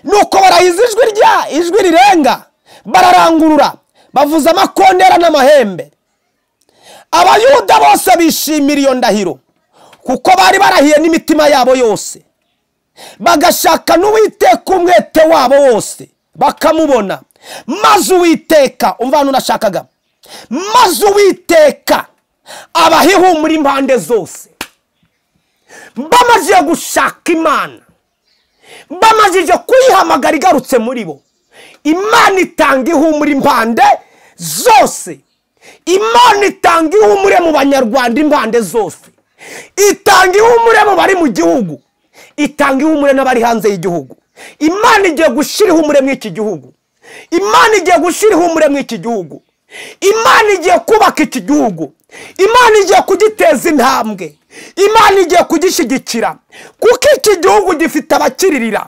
nuko barahiza ijwi rya ijwi rirenga bararangurura bavuza amakondera n'amahembe abayuda bose bishimira iyo ndahiro kuko bari barahiye n'imitima yabo yose bagashaka n'uwiteka umwete wabo wose bakamubona maze uwiteka umva hano unashakaga maze uwiteka abaha ihumure impande zose bamaze gushaka imana bamajije kuyihamagara igarutse muri bo imana itanga ihumure impande zose imana itanga ihumure mu banyarwanda impande zose itanga ihumure mu bari mu gihugu itanga ihumure n'abari hanze y'igihugu imana igiye gushyira ihumure muri iki gihugu imana igiye gushyira ihumure muri iki gihugu imana igiye kubaka iki gihugu imana igiye kugiteza intambwe imana igiye kugishyigikira kuko iki gihugu gifite abakiririra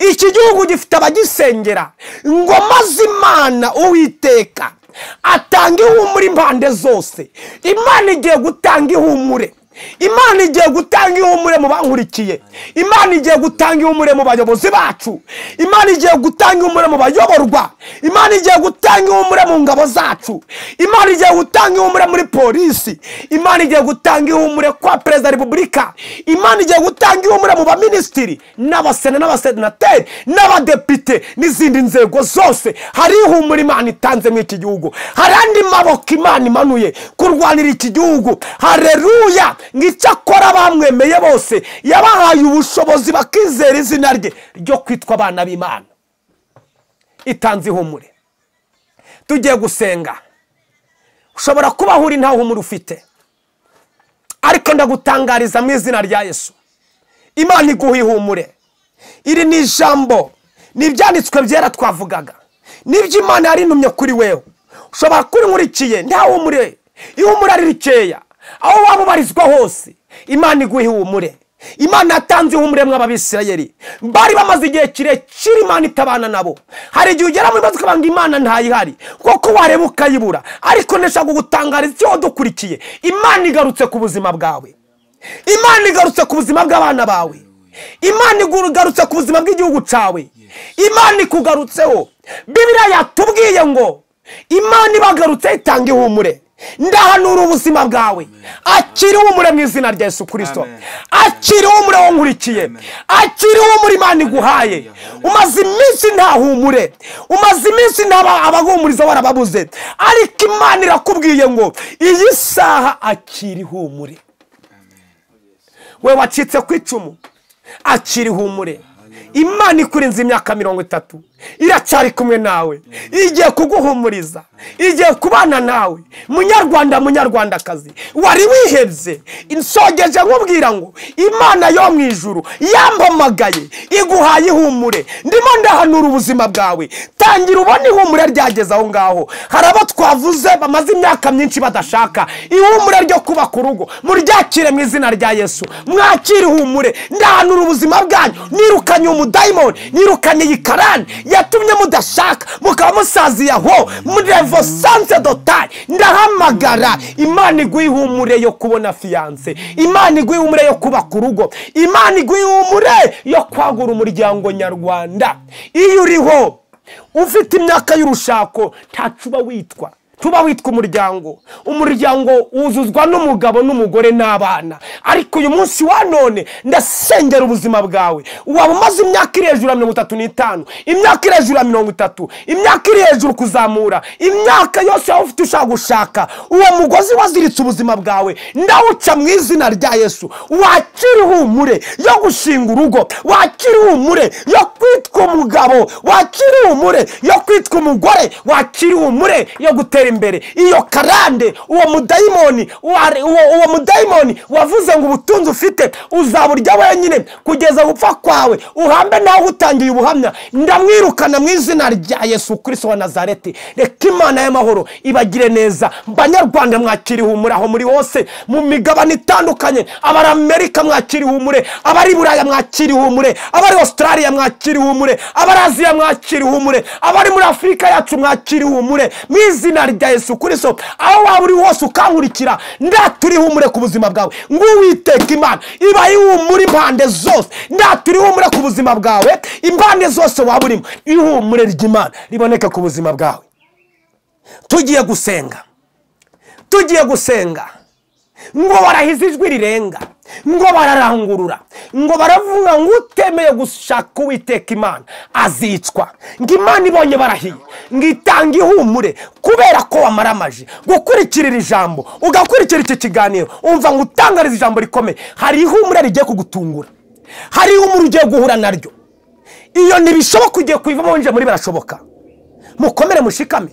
iki gihugu gifite abagisengera ngo maze imana uwiteka atanga ihumure impande zose imana igiye gutanga ihumure imana igiye gutanga ihumure mu bankurikiye imana igiye gutanga ihumure mu bayobozi bacu imana igiye gutanga ihumure mu bayoborwa imana igiye gutanga ihumure mu ngabo zacu imana igiye gutanga ihumure muri polisi imana igiye gutanga ihumure kwa perezida wa repubulika imana igiye gutanga ihumure mu baminisitiri n'abasena n'abasenateri n'abadepite n'izindi nzego zose hari ihumure imana itanze muri iki gihugu hari andi maboko imana imanuye kurwanira iki gihugu hareruya nk'icyakora bamwemeye bose yabahaye ubushobozi bakizera izina rye ryo kwitwa abana b'imana itanze ihumure tugiye gusenga ushobora kuba aho uri nta humure ufite ariko ndagutangariza mu izina rya yesu imana iguha ihumure iri ni ijambo ni ibyanditswe byera twavugaga n'ibyo imana yarintumye kuri wewe ushobora kuba unkurikiye nta humure ihumure ari rikeya aho waba ubarizwa hose imana iguha ihumure imana yatanze ihumure mu ababisirayeri bari bamaze igihe kirekire imana itabana nabo hari igihe ugera muri maze ukabanga imana ntayihari kuko wareba ukayibura ariko ndashaka gutangariza icyo wadukurikiye imana igarutse ku buzima bwawe imana igarutse ku buzima bw'abana bawe imana igarutse ku buzima bw'igihugu cyawe imana ikugarutseho bibiriya yatubwiye ngo imana ibagarutse itanga ihumure ndahanura ubuzima bwawe akiri umure mu izina rya yesu kirisito akiri umure wo nkurikiye akiri umure imana iguhaye umaze iminsi nta humure umaze iminsi nta abahumuriza warababuze ariko imana irakubwiye ngo iyi saha akiri humure we wacitse ku icumu akiri humure imana ikurinze imyaka mirongo itatu iracyari kumwe nawe igiye kuguhumuriza igiye kubana nawe munyarwanda munyarwandakazi wari wihebye insogeje nkubwira ngo imana yo mu ijuru yampamagaye iguhaye ihumure ndimo ndahanura ubuzima bwawe tangira ubona ihumure ryageze aho ngaho hari abo twavuze bamaze imyaka myinshi badashaka ihumure ryo kuba ku rugo muryakire mu izina rya yesu mwakire ihumure ndahanura ubuzima bwanyu nirukanye umudayimoni nirukanye iyi karani yatumye mudashaka mukaba musaziye aho murevo sanse dotari ndahamagara imana iguha ihumure yo kubona fiyanse imana iguha ihumure yo kubaka urugo imana iguha ihumure yo kwagura umuryango nyarwanda iyo uriho ufite imyaka y'urushako ntacuba witwa tuba witwa umuryango umuryango wuzuzwa n'umugabo n'umugore n'abana ariko uyu munsi wa none ndasengera ubuzima bwawe waba umaze imyaka iri hejuru ya mirongo itatu n'itanu imyaka iri hejuru ya mirongo itatu imyaka iri hejuru kuzamura imyaka yose waba ufite ushaka gushaka uwo mugozi waziritse ubuzima bwawe ndawuca mu izina rya yesu wakira ihumure yo gushinga urugo wakira ihumure yo kwitwa umugabo wakira ihumure yo kwitwa umugore wakira ihumure yo gutera imbere iyo karande uwo mudayimoni wari- uwo uwo mudayimoni wavuze ngo ubutunzi ufite uzaburya wenyine kugeza gupfa kwawe uhambe nawe utangiye ubuhamya ndamwirukana mu izina rya yesu kirisito wa nazareti reka imana y'amahoro ibagire neza banyarwanda mwakira ihumure aho muri hose mu migabane itandukanye abari amerika mwakira ihumure abari buraya mwakira ihumure abari australia mwakira ihumure abari aziya mwakira ihumure abari muri afurika yacu mwakira ihumure mu izina rya yesu kirisito aho waba uri hose ukankurikira ndaturi ihumure ku buzima bwawe ngo uwiteka imana iba ihumure impande zose ndaturi ihumure ku buzima bwawe impande zose waba urimo ihumure ry'imana riboneke ku buzima bwawe tugiye gusenga tugiye gusenga ngo warahize ijwi rirenga ngo bararangurura ngo baravuga ngo utemeye gushaka uwiteka imana azicwa ngo imana ibonye barahiye ngo itange ihumure kubera ko wamara amaji gukurikira iri jambo ugakurikira iki kiganiro umva ngo utangariza ijambo rikomeye hari ihumure rigiye kugutungura hari ihumure ugiye guhura naryo iyo ntibishoboka ugiye kuyivamo winjiye muri barashoboka mukomere mushikame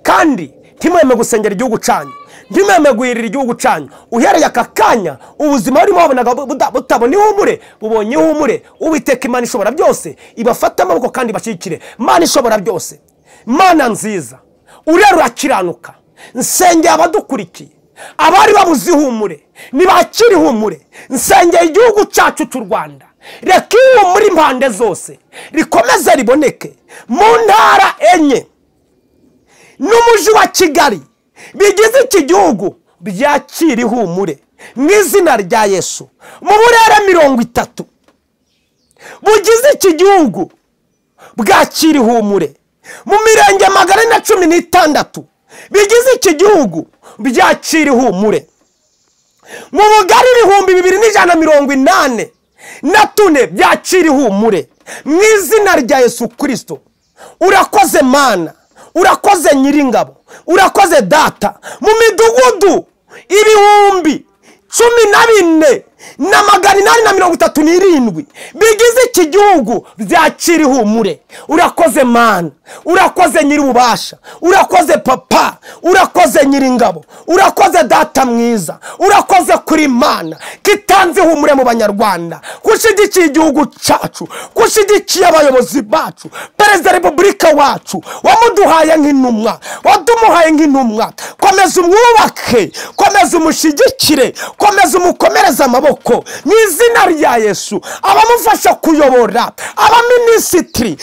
kandi ntimweme gusengera igihugu cyanyu ntimweme guhirira igihugu cyanyu uhereye aka kanya ubuzima burimo wabonaga buda- butabona ihumure bubonye ihumure uwiteka imana ishobora byose ibafate amaboko kandi ibashyigikire imana ishobora byose mana nziza urera urakiranuka nsengera abadukurikiye abari babuze ihumure ntibakire ihumure nsengera igihugu cyacu cy'u rwanda reka ihumure impande zose rikomeze riboneke mu ntara enye n'umujyi wa kigali bigize iki gihugu byakira ihumure mu izina rya yesu mu burere mirongo itatu bugize iki gihugu bwakira ihumure mu mirenge magana ane na cumi n'itandatu bigize iki gihugu byakira ihumure mu bugari ibihumbi bibiri n'ijana na mirongo inani na tune byacira ihumure mu izina rya yesu kirisito urakoze mana urakoze nyiringabo urakoze data mu midugudu ibihumbi cumi na bine na magana inani na mirongo itatu n'irindwi bigize iki gihugu byakira ihumure urakoze mana urakoze nyir'ububasha urakoze papa urakoze nyiringabo urakoze data mwiza urakoze kuri mana kitanze ihumure mu banyarwanda kushyigikiye igihugu cyacu kushyigikiye abayobozi bacu perezida wa repubulika wacu wamuduhaye nk'intumwa wadumuhaye nk'intumwa komeza umwubake komeza umushyigikire komeza umukomereze amaboko mu izina rya yesu abamufasha kuyobora abaminisitiri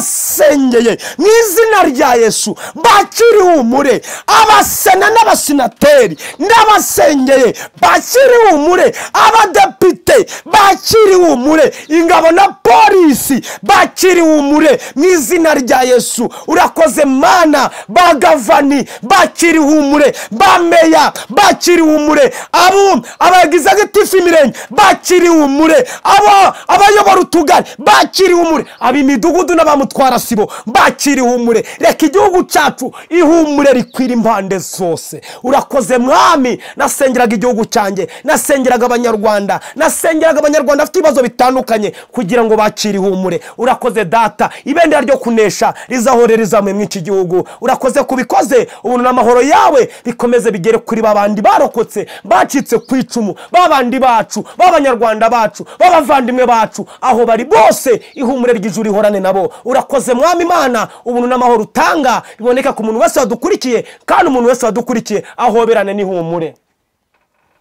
ndabasengeye mu izina rya yesu bakiri humure abasena n'abasenateri ndabasengeye bakiri humure abadepite bakiri humure ingabo na polisi bakiri humure mu izina rya yesu urakoze mana ba gavani bakiri humure ba meya bakiri humure abo abagize agatifu imirenge bakiri humure abo abayobora utugari bakiri humure ab'imidugudu n'abamutwara sibo bakiri humure reka igihugu cyacu ihumure rikwira impande zose urakoze mwami nasengeraga igihugu cyanjye nasengeraga abanyarwanda nasengeraga abanyarwanda bafite ibibazo bitandukanye kugira ngo bakire ihumure urakoze data ibendera ryo kunesha rizahore rizamuye mu iki gihugu urakoze kubikoze ubuntu n'amahoro yawe bikomeze bigere kuri babandi barokotse bacitse ku icumu babandi bacu b'abanyarwanda bacu b'abavandimwe bacu aho bari bose ihumure ry'ijuru rihorane nabo urakoze mwami imana ubuntu n'amahoro utanga biboneka ku muntu wese wadukurikiye kandi umuntu wese wadukurikiye ahoberane n'ihumure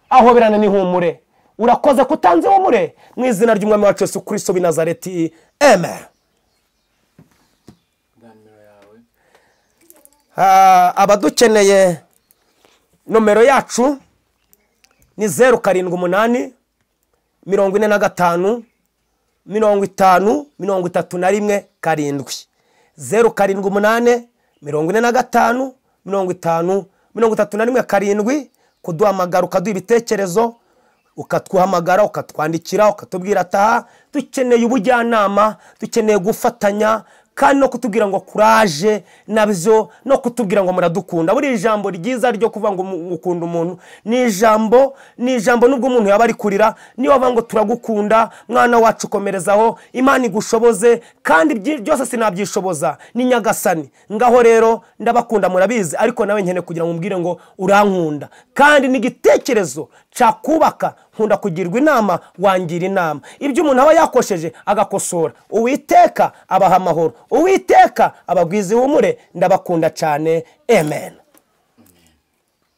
ahoberane n'ihumure urakoze ko utanze ihumure mu izina ry'umwami wacu yesu kirisito w'i nazareti amen Ah, abadukeneye nomero yacu ni zeru karindwi umunani mirongo ine na gatanu mirongo itanu mirongo itatu na rimwe karindwi zeru karindwi umunani mirongo ine na gatanu mirongo itanu mirongo itatu na rimwe karindwi kuduhamagara ukaduha ibitekerezo ukatwuhamagara ukatwandikira ukatubwira ataha dukeneye ubujyanama dukeneye gufatanya kandi no kutubwira ngo kuraje nabyo no kutubwira ngo muradukunda buriya ijambo ryiza ryo kuvuga ngo mu- ukunda umuntu ni ijambo ni ijambo nubwo umuntu yaba ari kurira niyo bavuga ngo turagukunda mwana wacu komerezaho imana igushoboze kandi ibyi- byose sinabyishoboza ni nyagasani ngaho rero ndabakunda murabizi ariko nawe nkeneye kugira ngo umbwire ngo urankunda kandi ni igitekerezo cyakubaka nkunda kugirwa inama wangira inama ibyo umuntu aba yakosheje agakosora uwiteka abaha amahoro uwiteka abagwiza ihumure ndabakunda cyane amen